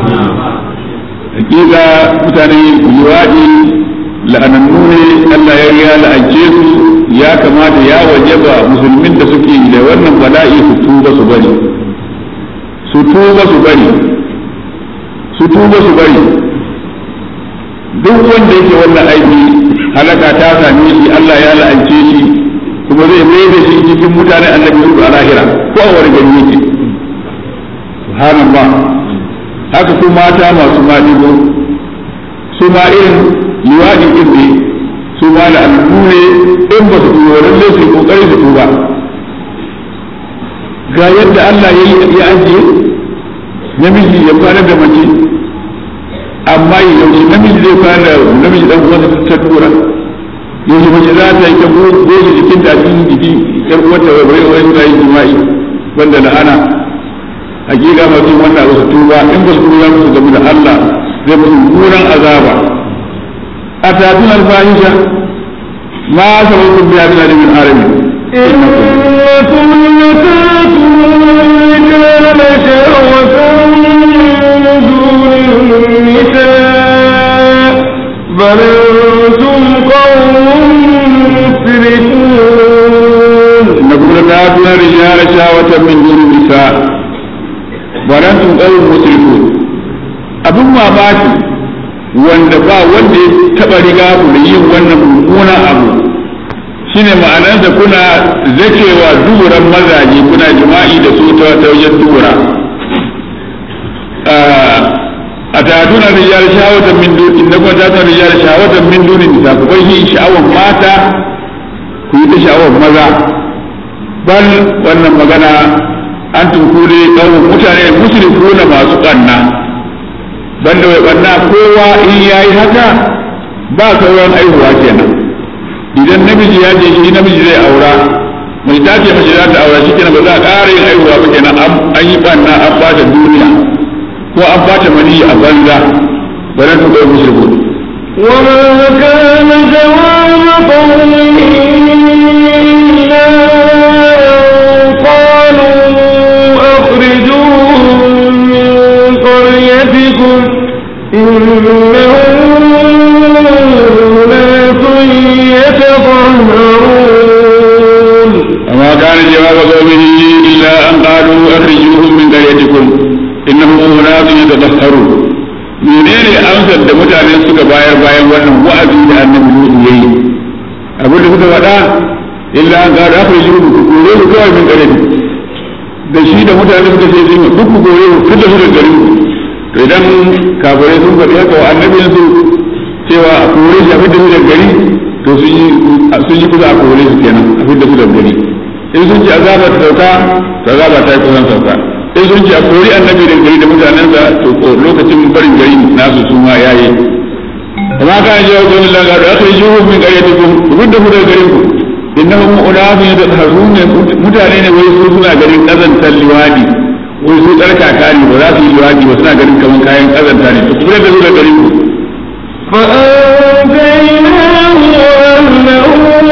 hakika mutane liwaɗi la'anannu ne Allah ya riya la'ance su ya kamata ya wajaba musulmin da suke da wannan bala'i su tuba su bari su tuba su bari su tuba su bari duk wanda yake wannan aiki halaka ta same shi Allah ya la'ance shi kuma zai mai da shi cikin mutane annabi su a lahira ko a wani gari yake subhanallah haka su mata masu maɗigo su ma irin liwaɗi ɗin ne su ma da al'adu ne in ba su tuba lalle su yi ƙoƙari su tuba ga yadda Allah ya ya ajiye namiji ya fara da mace amma yaushe namiji zai fara da namiji dan uwansa ta tura yaushe mace za ta yi ta goge jikin da cikin jiki ƴar uwarta bai bai wani ta yi jima'i banda la'ana hakika masu wannan ba su tuba in ba su tuba musu gamu da Allah zai musu kuran azaba a tatun alfahisha ma sabakun biya bin alimin arabi إنكم لتاتون الرجال شهوة من دون النساء بل أنتم قوم مسرفون إنكم لتاتون الرجال شهوة من دون النساء warantum qawmun musrifun abin mamaki wanda ba wanda ya taba riga ku da yin wannan mummunan abu shine ma'anarsa kuna zakewa duburan mazaje kuna jima'i da su ta wajen dubura a tatuna rijal shawatan min duni inda kuma tatuna rijal shawatan min duni nisa ku bai yi sha'awan mata ku yi ta sha'awan maza bal wannan magana an tunkule kawo mutane musulku na masu ɓanna banda mai ɓanna kowa in ya yi haka ba sauran aihuwa kenan idan namiji ya je shi namiji zai aura mai ta ce mace za ta aura shi kenan ba za a ƙara yin aihuwa ba kenan an yi ɓanna an bata duniya ko an bata mani a banza ba na tunkule musulku وما كان جواب قومه إلا أن قالوا أخرجوهم من قريتكم إنهم أناس يتطهرون وما كان جواب قومه إلا أن قالوا أخرجوهم من قريتكم إنهم أناس يتطهرون menene amsar da mutane suka bayar bayan wannan wa'azi da annabi Nuhu yayi abin da suka faɗa illa an ga aka yi ku kore ku kawai min gare da shi da mutane suka ce sun duk ku kore ku fita su da gari to idan kafirai sun faɗi haka wa annabin su cewa a kore shi a fita su da gari to sun yi sun yi kusa a kore su kenan a fita su da gari in sun ce azaba ta sauka to azaba ta yi kusan sauka in sun ce a kori annabi da gari da mutanensa to lokacin barin gari nasu su ma yayi amma kan ji wa qawmin la gadu akhrijuhum min qaryatikum rudda hu daga garin ku innahum unasun yatahharun mutane ne wai su suna garin kazantar liwadi wai su tsarkaka ne ba za su yi luwaɗi ba suna ganin kamar kayan ƙazanta ne to kuma da zuwa garin ku فأنجيناه وأهله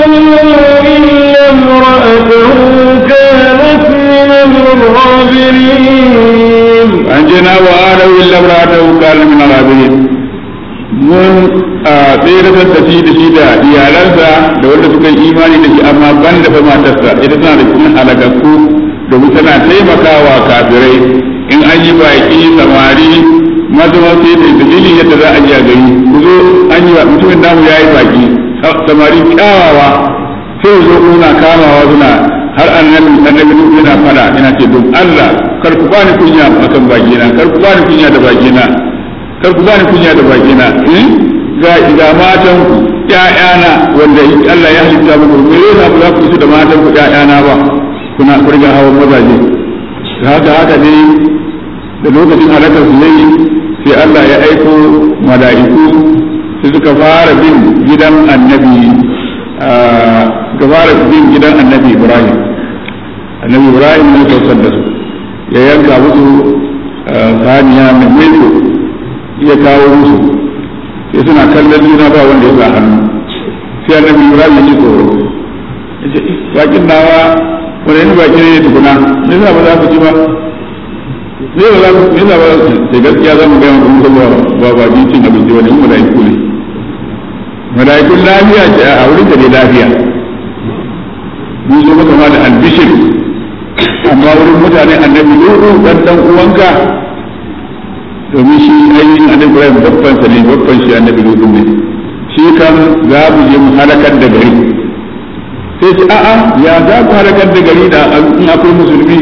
إلا امرأته كانت من الغابرين an je na wa ana illa imra'atahu kana min al-ghabirin mun a tsere da shi da shi da iyalansa da wanda suka yi imani da shi amma ban da fa matarsa ita tana da cikin halakakku domin tana taimakawa kafirai in an yi baki samari mazuwa sai da dalilin yadda za a ji a gari ku zo an yi mutumin namu ya yi baki samari kyawawa sai zo kuna kamawa suna har annabi annabi nuhu yana fada yana ce don Allah kar ku bani kunya akan bakina kar ku bani kunya da bakina kar ku bani kunya da bakina ga ga matan ku ƴaƴana wanda Allah ya halitta muku me yasa ba za ku su da matan ku ƴaƴana ba kuna kurga hawan mazaje haka haka ne da lokacin halakar su yayi sai Allah ya aiko mala'iku su suka fara bin gidan annabi ga fara bin gidan annabi Ibrahim annabi Ibrahim ne saukar da su ya yanka musu saniya mai maiko ya kawo musu sai suna kallon juna ba wanda ya sa hannu sai annabi Ibrahim ya ji tsoro ya ce bakin nawa wani yin baki ne tukuna me yasa ba za ku ci ba me ba za ku me yasa ba za ku sai gaskiya za mu ga mu kuma ba ba ba cin abinci wani mu malaiku ne malaikun lafiya ce a wurin da dai lafiya mun zo maka ma da albishir amma wurin mutane annabi lutu dan dan uwanka domin shi ainihin annabi Ibrahim babban sa ne babban shi annabi lutu ne shi kan za mu je mu halakar da gari sai ce a'a ya za ku halakar da gari da in akwai musulmi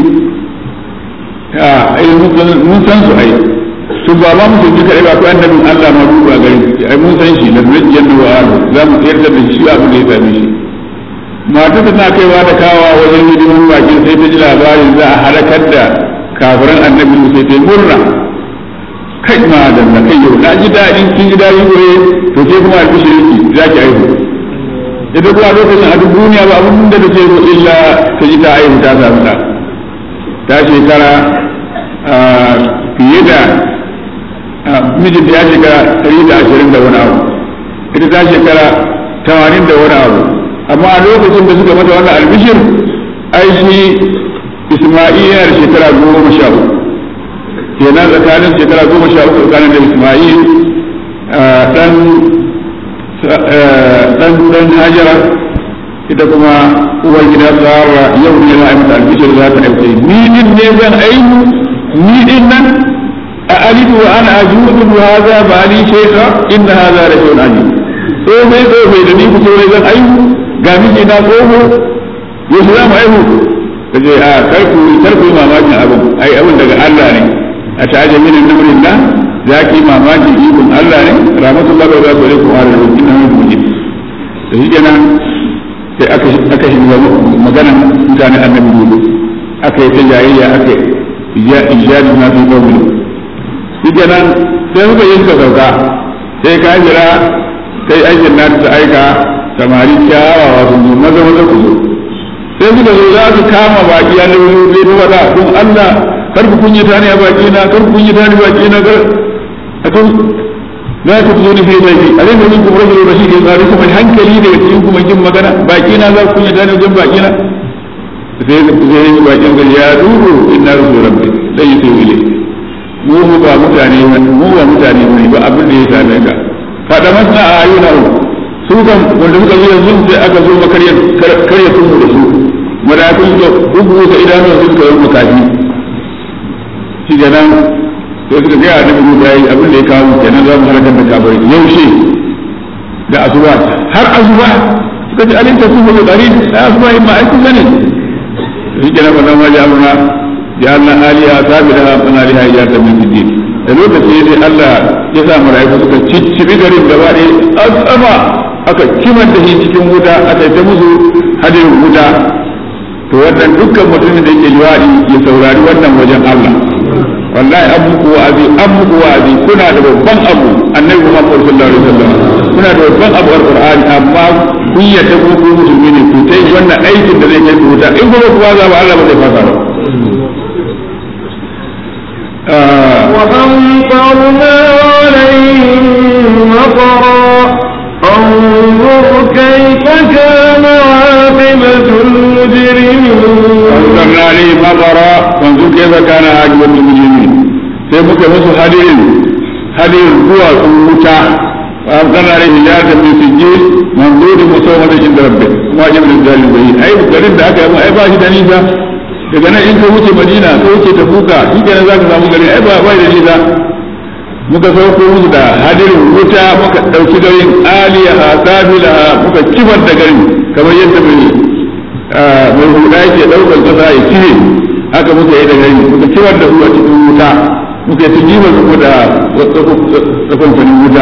a ai mun san su ai to ba ma musulmi kadai ba akwai annabin Allah ma duba gari ai mun san shi da najiyan wa alu za mu tsayar da shi abin da ya same shi mata tana kaiwa da kawa wajen hidimin baki sai ta ji labarin za a halakar da kafiran annabi sai ta yi murna kai ma da na kai yau na ji daɗin kin ji daɗi goye to ke kuma albishirinki za ki aihu ita kuma lokacin a duk duniya ba abin da take so illa ta ji ta aihu ta samu ta ta shekara fiye da mijinta ya shekara ɗari da ashirin da wani abu ita ta shekara tamanin da wani abu amma a lokacin da suka mata wannan albishir ai shi isma'il yana da shekara goma sha uku kenan tsakanin shekara goma sha uku tsakanin da isma'il dan dan dan hajara ita kuma uwar gida tsara yau ne za a yi mata albishir za ta aiki ni din ne zan aiki ni din nan a alidu wa ana ajudu wa hadha ba ali shaykha inna hadha la shay'un ajib so mai so mai da ni ku so zan aiki ga miji na tsoho yau za mu aihu kaje a karku karku mamakin abin ai abin daga Allah ne a ta'ajamin namurin da za ki mamakin ikon Allah ne rahmatullahi wa barakatuhu alaikum wa rahmatullahi inna min mujib to shi kenan sai aka aka shiga magana mutanen annabi gudu aka yi ta jayayya aka ya ijadi na fi qawmi shi kenan sai muka yi suka sauka sai ka jira sai aikin na ta aika samari kyawawa sun zo maza maza ku zo sai suka zo za su kama baki annabi zai ta wada don Allah kar ku kunyi ta ne a baki na kar ku kunyi ta ne baki na kar a kan za ku zo ni sai zai a rinda min kuma rajulu rashid ya tsari kuma hankali da cikin kuma jin magana baki na za ku kunyi ta ne wajen baki na sai sai yi bakin gari ya duhu inna rusul rabbi dai sai wile mu mu ba mutane mu ba mutane ne ba abin da ya same ka fada masna a ayyuna su kan wanda suka zo yanzu sai aka zo makarya karya sun da su malakun da dubu da idanun su suka yi makafi shi kenan sai suka gaya da mu da abin da ya kawo kenan za mu halakar da kabar yaushe da asuba har asuba suka ji alinta su ba da a asuba in ma ai kun sani shi kenan ba zama ja muna ya Allah aliya sabira bana liha ya ta min din da lokaci sai Allah ya sa malaiku suka ciccibi garin gaba ɗaya azama aka kimar da shi cikin wuta aka yi ta musu hadin wuta to wannan dukkan mutumin da yake liwadi ya saurari wannan wajen Allah wallahi an muku wa'azi an muku wa'azi kuna da babban abu annabi Muhammad sallallahu alaihi wasallam kuna da babban abu alqur'ani amma kun yadda ko ku musulmi ne ku tai wannan aikin da zai kai ku wuta in kuma ku za ba Allah ba zai fasa ba وأمطرنا عليهم مطرا انظر كيف كان عاقبة المجرمين أنزلنا عليه مطرا فانظر كيف كان عاقبة المجرمين sai muka musu hadirin hadirin zuwa sun wuta wa amsana alaihi hijata min sijil manzuri musawwada inda rabbik kuma jibrin zalim bai ai garin da aka yi ai ba shi da nisa daga nan in ka wuce madina ka wuce ta buka shi kenan za ka samu garin ai ba ba da nisa muka sauko musu da hadirin wuta muka ɗauki garin aliyaha safilaha muka kifar da garin kamar yadda mai mai huda yake ɗaukar ƙasa ya cire haka muka yi da gari muka kifar da su a cikin wuta muka yi tujima su da tsakonfanin wuta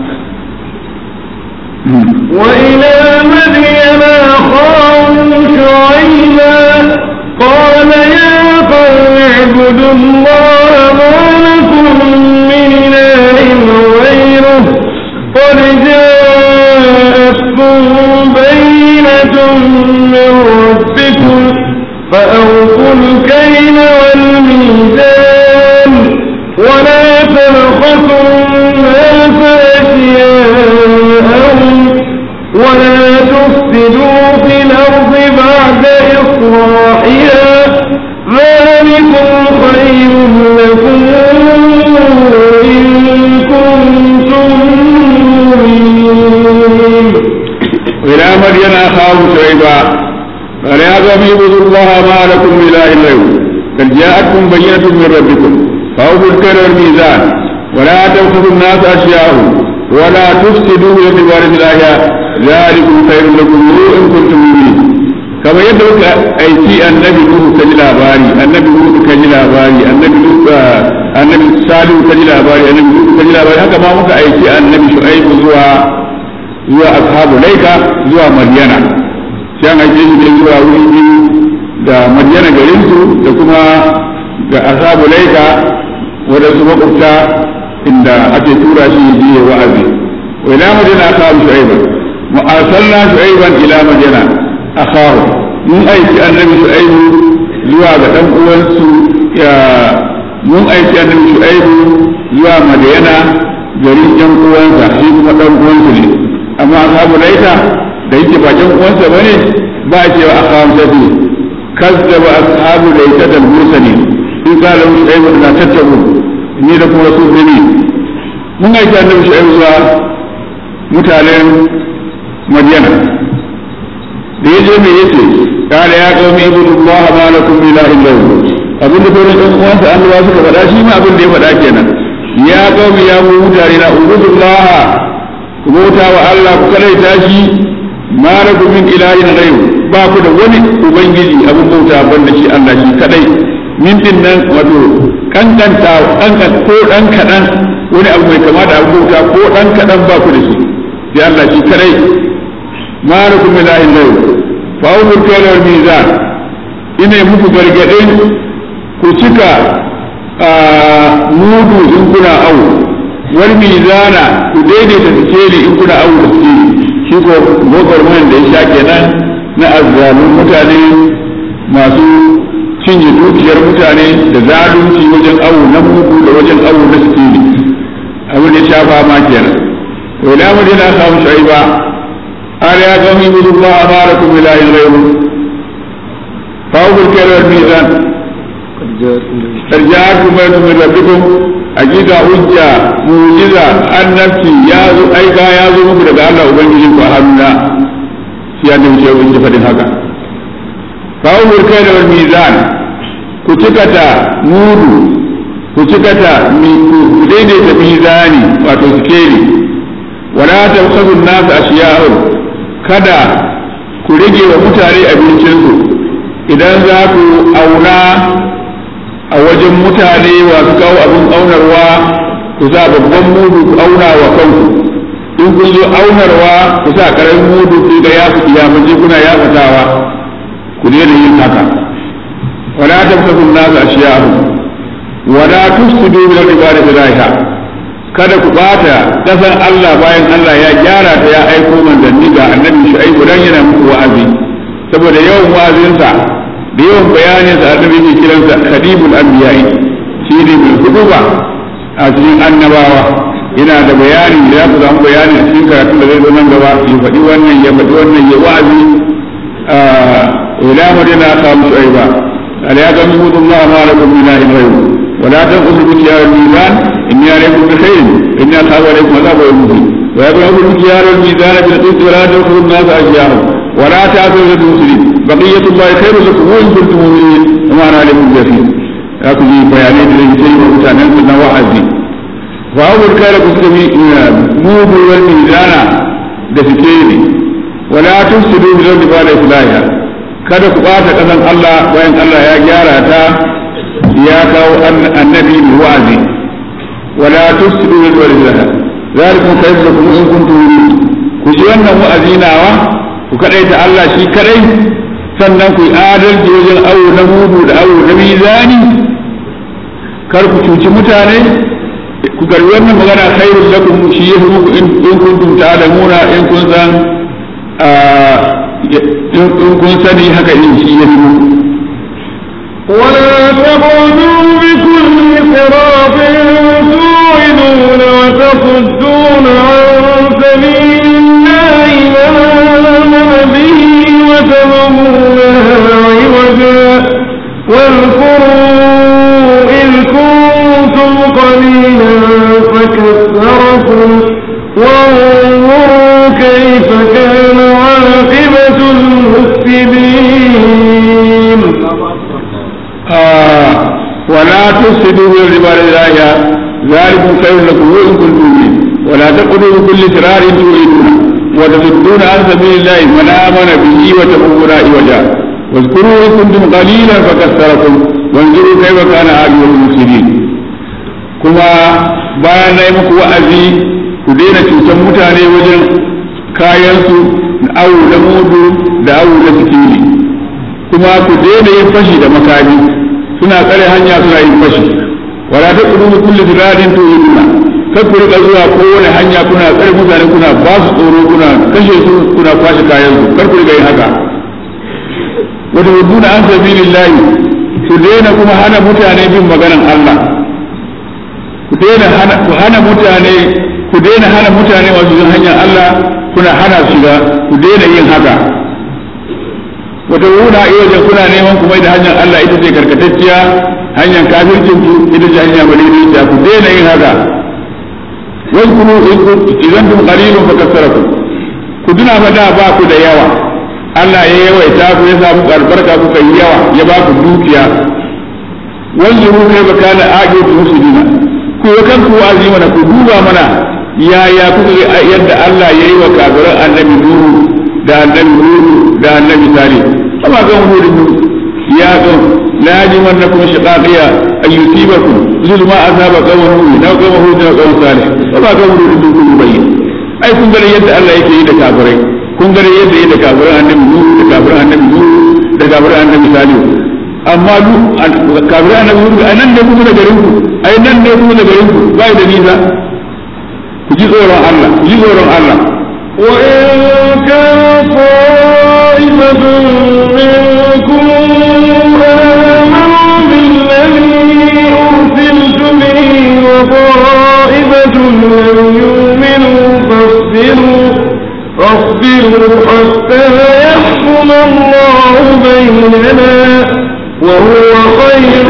وإلى مدين أخاهم شعيبا قال يا قوم اعبدوا الله ما لكم من إله غيره قد جاءتكم بينة من ربكم فأوفوا الكيل والميزان ولا تبخسوا الناس أشياءهم ولا تفسدوا في الأرض بعد إصلاحها ذلكم خير لكم إن كنتم مؤمنين وإلى مدين أخاهم شعيبا قال يا قوم اعبدوا الله ما لكم من إله غيره قد جاءتكم بينة من ربكم فأوفوا الكيل والميزان ولا تبخسوا الناس أشياءهم ولا تفسدوا في الأرض الآية ذلكم خير لكم إن كنتم مؤمنين كما يدعوك أيتي النبي نوح كجل أباري النبي نوح كجل أباري النبي نوح النبي صالح كجل أباري النبي نوح كجل أباري هكذا ما مك أيتي النبي شعيب زوا zuwa ashabu laika zuwa madiyana sai an aike shi ne zuwa wuri biyu da madiyana garin su da kuma da ashabu laika wadansu makwabta inda ake tura shi yi ya wa'azi wa ila madina ashabu shu'aiban wa arsalna shu'aiban ila madina akhahu mun aiki annabi shu'aibu zuwa ga dan uwansu ya mun aiki annabi shu'aibu zuwa madiyana garin yan uwansa shi kuma dan uwansu ne amma ashabu laita da yake ba jan uwansa bane ba a cewa akham sabi kazzaba ashabu laita da mursali in ka lahu shay'un la tattabu ni da kuma su ne mun ga shi annabi shay'un zuwa mutanen madiyana da ya je me yace kana ya qaumi ibudullaha ma lakum min ilahin ghayru abin da sauran ɗan uwansa annabawa suka faɗa shi ma abin da ya faɗa kenan ya qaumi ya mu mutane na ubudullaha ku bauta wa Allah ku kalaita shi ma lakum min ilahin ghayru ba ku da wani ubangiji abin bauta banda shi Allah shi kadai min din nan wato kankanta kankan ko dan kadan wani abu mai kama da abin bauta ko dan kadan ba ku da shi sai Allah shi kadai ma lakum min ilahin ghayru fa awwal kayla wal mizan ina muku gargadin ku cika mudu in kuna awu wal mizana ku daidaita sikeli in kuna awu da sikeli shi ko gwagwarmayan da ya sha kenan na azzalun mutane masu cinye dukiyar mutane da zalunci wajen awu na mugu da wajen awu na sikeli abin da ya sha fama kenan to ila madina samu shaiba قال يا قوم اعبدوا الله ما لكم من اله غيره فاوفوا الكيل والميزان قد جاءكم بيت من ربكم hakika hujja mujiza annabci ya zo aika ya zo muku daga Allah ubangiji ku haruna shi ya dace wa ji fadin haka fa'ul kayla wal mizan ku cikata mudu ku cikata mi ku daidaita mizani wato sikeli wala tabkhasu an-nas ashiya'ahum kada ku rage wa mutane abincinsu idan za ku auna a wajen mutane masu kawo abin aunarwa ku sa babban mudu ku auna wa kanku in kun zo aunarwa ku sa karamin mudu ku ga ya ya mace kuna ya fatawa ku ne da yin haka wala tabtasu nasu ashiyahu wala tufsidu bil ibadi bilaha kada ku bata kasan Allah bayan Allah ya gyara ta ya aiko manzanni ga annabi Shu'aibu dan yana muku wa'azi saboda yawan wa'azinsa da yawan bayanin sa annabi ke kiransa khadimul anbiya'i shi ne mai hudu ba a cikin annabawa yana da bayani da ya ku samu bayani a cikin karatun da zai zo nan gaba ya faɗi wannan ya faɗi wannan ya wa'azi ila madina qamu shu'aiba قال يا قوم اعبدوا الله ما لكم من اله غيره ولا تنقصوا المكيال والميزان اني عليكم بخير اني اخاف عليكم عذاب يوم مبين ويا قوم اعبدوا المكيال والميزان بالقسط ولا تبخسوا الناس اشياءهم ولا تعثوا في المسلمين بقية الله خير لكم وإن كنتم مؤمنين وما أنا عليكم بيقين أكو جي بيانات اللي يسير ومتعنين كنا وعزي فأول كان كسكمي موبو والميزان دفتيني ولا تفسدوا في الأرض بعد إصلاحها kada ku ɓata ƙasan Allah bayan Allah ya gyara ta ya kawo annabi mai wa'azi wala tufsidu bil ardi zalikum khayrun lakum in kuntum mu'minin ku ji wannan wa'azi nawa ku kadaita Allah shi kadai sannan ku yi adalci wajen awo na mudu da awo na mizani kar ku cuci mutane ku garbi wannan magana khairul lakum shi ya muku in kuntum ta'lamuna in kun san in kun sani haka in shi ya muku ولا تقعدوا بكل صراط توعدون وتصدون عن سبيل الله من آمن به وتبغونها عوجا واذكروا إذ كنتم قليلا فكثركم وانظروا كيف كان عاقبة المفسدين آه ولا تفسدوا في الربا لله ذلكم خير لكم وإن كنتم مؤمنين ولا تقولوا بكل سرار تريدون وتصدون عن سبيل الله من آمن به وتبغون عوجا واذكروا إن كنتم قليلا فكثركم وانظروا كيف كان عاقبة المفسدين كما bayan na yi muku wa'azi ku daina cutar mutane wajen kayansu na awu da mudu da awu da sikili kuma ku daina yin fashi da makami suna tsare hanya suna yin fashi wala ta kudu mu kulli tiradin to yuna kar ku rika zuwa kowane hanya kuna tsare mutane kuna ba su tsoro kuna kashe su kuna kwashe kayan su kar ku rika yin haka wata huduna an sabilillahi ku daina kuma hana mutane bin maganan Allah ku daina hana ku hana mutane ku daina hana mutane wasu yin hanyar Allah kuna hana su shiga ku daina yin haka wata wuna iya kuna neman kuma da hanyar Allah ita ce karkatacciya hanyar kafircin ku ita ce hanya madaidaiciya ku daina yin haka wai kunu idan tum qalilun fakassarakum ku duna fa da ba ku da yawa Allah ya yawaita ku ya samu albarka kuka yi yawa ya ba ku dukiya wanzuru kai ba kana aqibu muslimina ku yi kanku wa'azi mana ku duba mana yaya kuka ga yadda Allah ya yi wa kafiran annabi Nuhu da annabi Nuhu da annabi Salih amma ga mu ya ga la yajimannakum shiqaqiya an yusibakum zulma azaba qawmin Nuhu da qawmin Hud da qawmin Salih amma ga mu da kun bayyin ai kun ga yadda Allah yake yi da kafirai kun ga yadda yake da kafiran annabi Nuhu da kafiran annabi Nuhu da kafiran annabi Salih amma lu kafiran annabi Nuhu ai nan ne kuma da garin ku ai nan ne kuma da garin ku bai da nisa ku ji tsoron Allah ku ji tsoron Allah وإن كان طائفة منكم آمنوا بالذي أرسلت به وطائفة لم يؤمنوا فاصبروا فاصبروا حتى يحكم الله بيننا وهو خير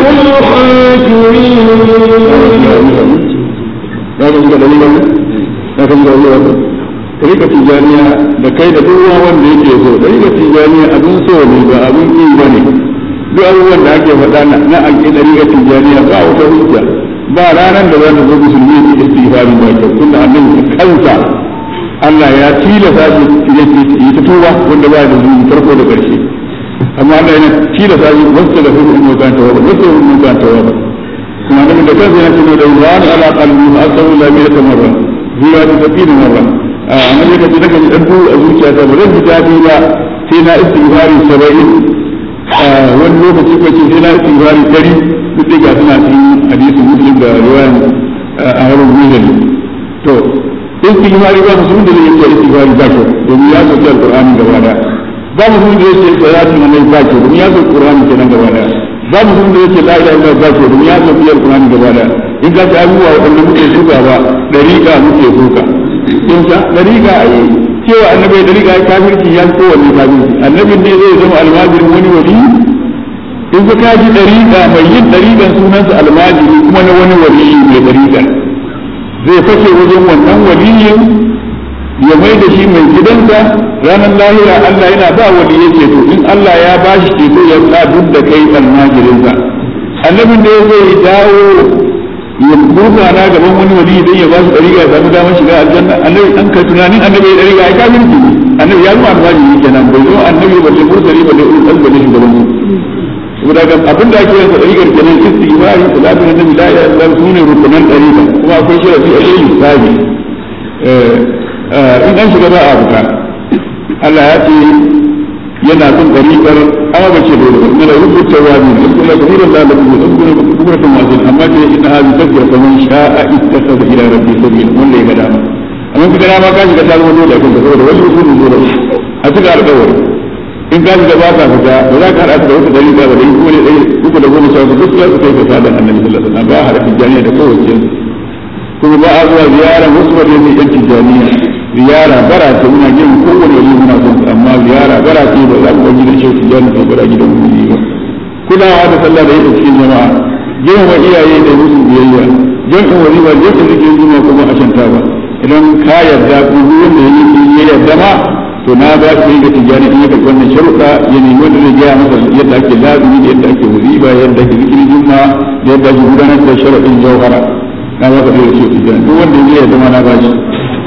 الحاكمين na san gauri wato rika tijaniya da kai da duk wanda yake so da rika tijaniya abin so ne ba abin ki ba ne duk abubuwan da ake faɗa na na ake da rika tijaniya ba wata hujja ba ranar da za ta zo musulmi su istighfari ba kyau tunda annabi kansa Allah ya tilasa shi yi ta tuba wanda ba da zuwa farko da ƙarshe amma Allah yana tilasa shi wasu da hudu in kan tawaba wasu in kan tawaba kuma annabi da kansa yana cewa da wani ala qalbi asallu la bi tamarra zuwa ta tafi da marra a nan yadda ta daga dan du a zuciya ta ba zan ji dadi ba sai na istighfari 70 wani lokaci ko sai na istighfari 100 duk da suna cikin hadisi muslim da riwayan a harin mujali to istighfari ba musulmi da zai yi istighfari ba kyau domin ya sauke alqur'ani gaba daya ba musulmi da zai yi salatin nan ba kyau domin ya sauke alqur'ani kenan gaba daya ba mutum da yake la ilaha illallah ba ke domin ya san biyar Qur'ani gaba da in ka ci abubuwa wanda muke suka ba dariƙa muke suka in sa dariƙa ai cewa annabi dariƙa ai kafirci ya ko wani kafirci annabin ne zai zama almajirin wani wali in ka kaji dariƙa mai yin dariƙan sunansa almajiri kuma na wani wali mai dariƙa zai fashe wajen wannan waliyin ya mai da shi mai gidansa ranar lahira Allah yana ba wani ya ceto in Allah ya ba shi ceto ya sa duk da kai almajirinsa annabin da ya zai dawo ya burka na gaban wani wali idan ya ba shi dariƙa ya samu damar shiga aljanna annabi an ka tunanin annabi ya dariƙa ai kafirci ne annabi ya zama almajiri kenan bai zo annabi ba sai mursali ba da ulul azmi ne shugaban mu saboda ga abin da ake yansa dariƙar kenan istighfari salatu nabi la ilaha illallah sune rukunan dariƙa kuma akwai shi a cikin sabi in an shiga ba a fita Allah ya ce yana son ɗariƙar amma ba ce dole ba da rubuta wa ne da kuma da hura da da kuma kuma kuma masu amma ce ina hazi tafiya fa man sha'a ittakhadha ila rabbi sabila wanda ya ga dama amma kaga dama ka shiga ta zama dole kan saboda wani usulun dole a cika alƙawari in ka shiga ba ka fita ba za ka haɗa da wata ɗariƙa ba da kuma ne ɗaya uku da goma sha uku duk za su kai ka sadan annabi sallallahu alaihi wasallam ba a haɗa tijjaniya da kowace kuma ba a zuwa ziyara wasu ba da yan tijjaniya ziyara bara ce muna jin kowane wani muna son amma ziyara bara ce ba za mu ga gidan shehu tijjani ko bara gidan mu ba kulawa da sallah da yake cikin jama'a girma iyaye da musu biyayya jam'in waliba jam'in zikin juma kuma a shanta ba idan ka yarda ko duk wanda ya yi ya yarda ma to na ba shi ga tijjani in yaka wannan sharuɗa ya nemi wanda zai gaya masa yadda ake lazumi da yadda ake waliba yadda ake zikirin juma da yadda ake gudanar da sharaɗin jauhara na ba ka da shehu tijjani duk wanda ya yarda ma na ba shi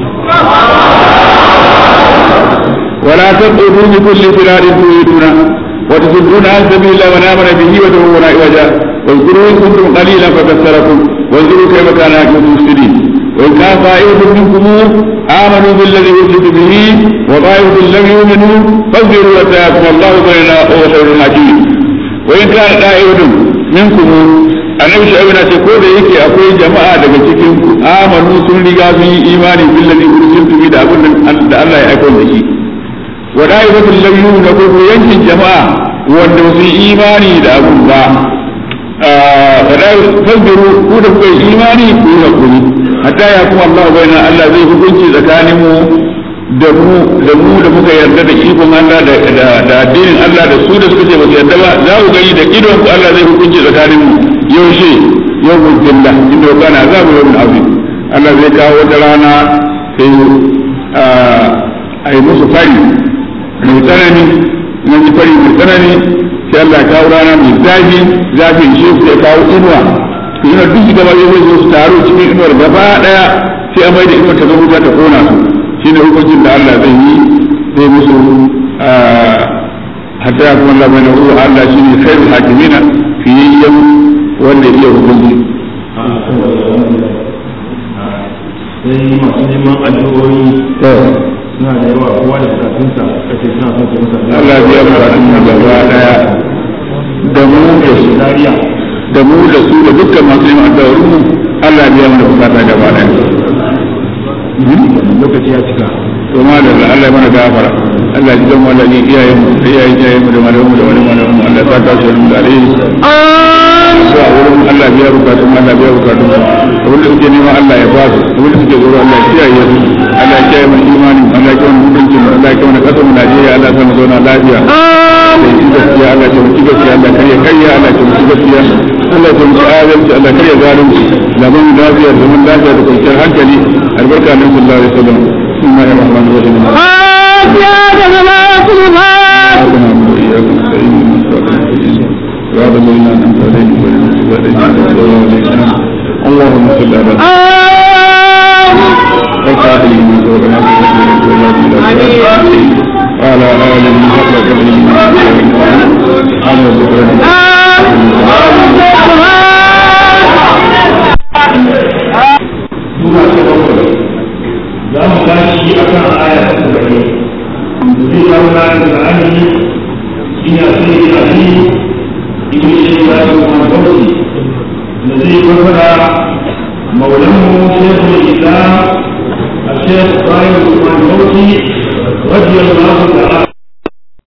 ولا تقعدوا بكل صراط تريدون وتصدون عن سبيل الله من امن به وتبغون عوجا واذكروا ان كنتم قليلا فكثركم واذكروا كيف كان عاقبه المفسدين وان كان طائفه منكم امنوا بالذي ارسلت به وطائفه لم يؤمنوا فاصبروا حتى يحكم الله بيننا وهو خير الحاكمين وان كان طائفه منكم annabi shu'aib na ce ko da yake akwai jama'a daga cikin ku amanu sun riga sun yi imani billazi ursiltu bi da abin da Allah ya aika da shi wa da'ibatul lam yu'minu ko ko yankin jama'a wanda su yi imani da abun ba fa da fasbiru ku da kuka yi imani ku yi hakuri hatta ya kuma Allah bayyana Allah zai hukunci tsakanin mu da mu da mu da muka yarda da ikon Allah da da addinin Allah da su da suka ce ba su yarda ba za ku gani da idon ku Allah zai hukunci tsakanin mu yaushe yau billah inda kana za mu yau abin Allah zai kawo wata rana sai a yi musu fari mai tsanani na ji fari mai tsanani sai Allah kawo rana mai zafi zafin shi sai kawo inuwa inuwa duk gaba ya zai zo su taru cikin inuwar gaba daya sai a mai da inuwar ta zama wuta ta kona su shi ne hukuncin da Allah zai yi zai musu hatta ya kuma Allah mai na ruwa Allah shi ne khairul hakimina fiyayyen wanda iya hukunci. sai masu neman addu'o'i suna da yawa kowa da bukatunsa kace suna son su masa Allah biya bukatun mu gaba daya da mu da su Zaria da mu da su da dukkan masu neman addu'o'in mu Allah biya mu bukata gaba daya. lokaci ya cika To ma da Allah ya mana gafara. Allah ji dan wala ni iyayen mu da iyayen iyayen mu da malamu da wani malamu mu Allah ya saka su da alheri. Zuwa wurin Allah biya bukatun Allah biya bukatun abin da suke nema Allah ya ba su abin da suke tsoro Allah ya kiyaye su Allah ya kiyaye mana imani Allah ya kiyaye mana mutuncin mu Allah ya kiyaye mana kasar mu Najeriya Allah ya sa mu zauna lafiya. sai in gaskiya Allah ta mutu gaskiya Allah kare kariya Allah ta mutu gaskiya Allah ta mutu adalci Allah kare zalunci zaman lafiya zaman lafiya da kwanciyar hankali albarka nan sallallahu alaihi wasallam bismillahir rahmanir rahim اللهم صل على وعلى آله وصحبه وعلى آله وصحبه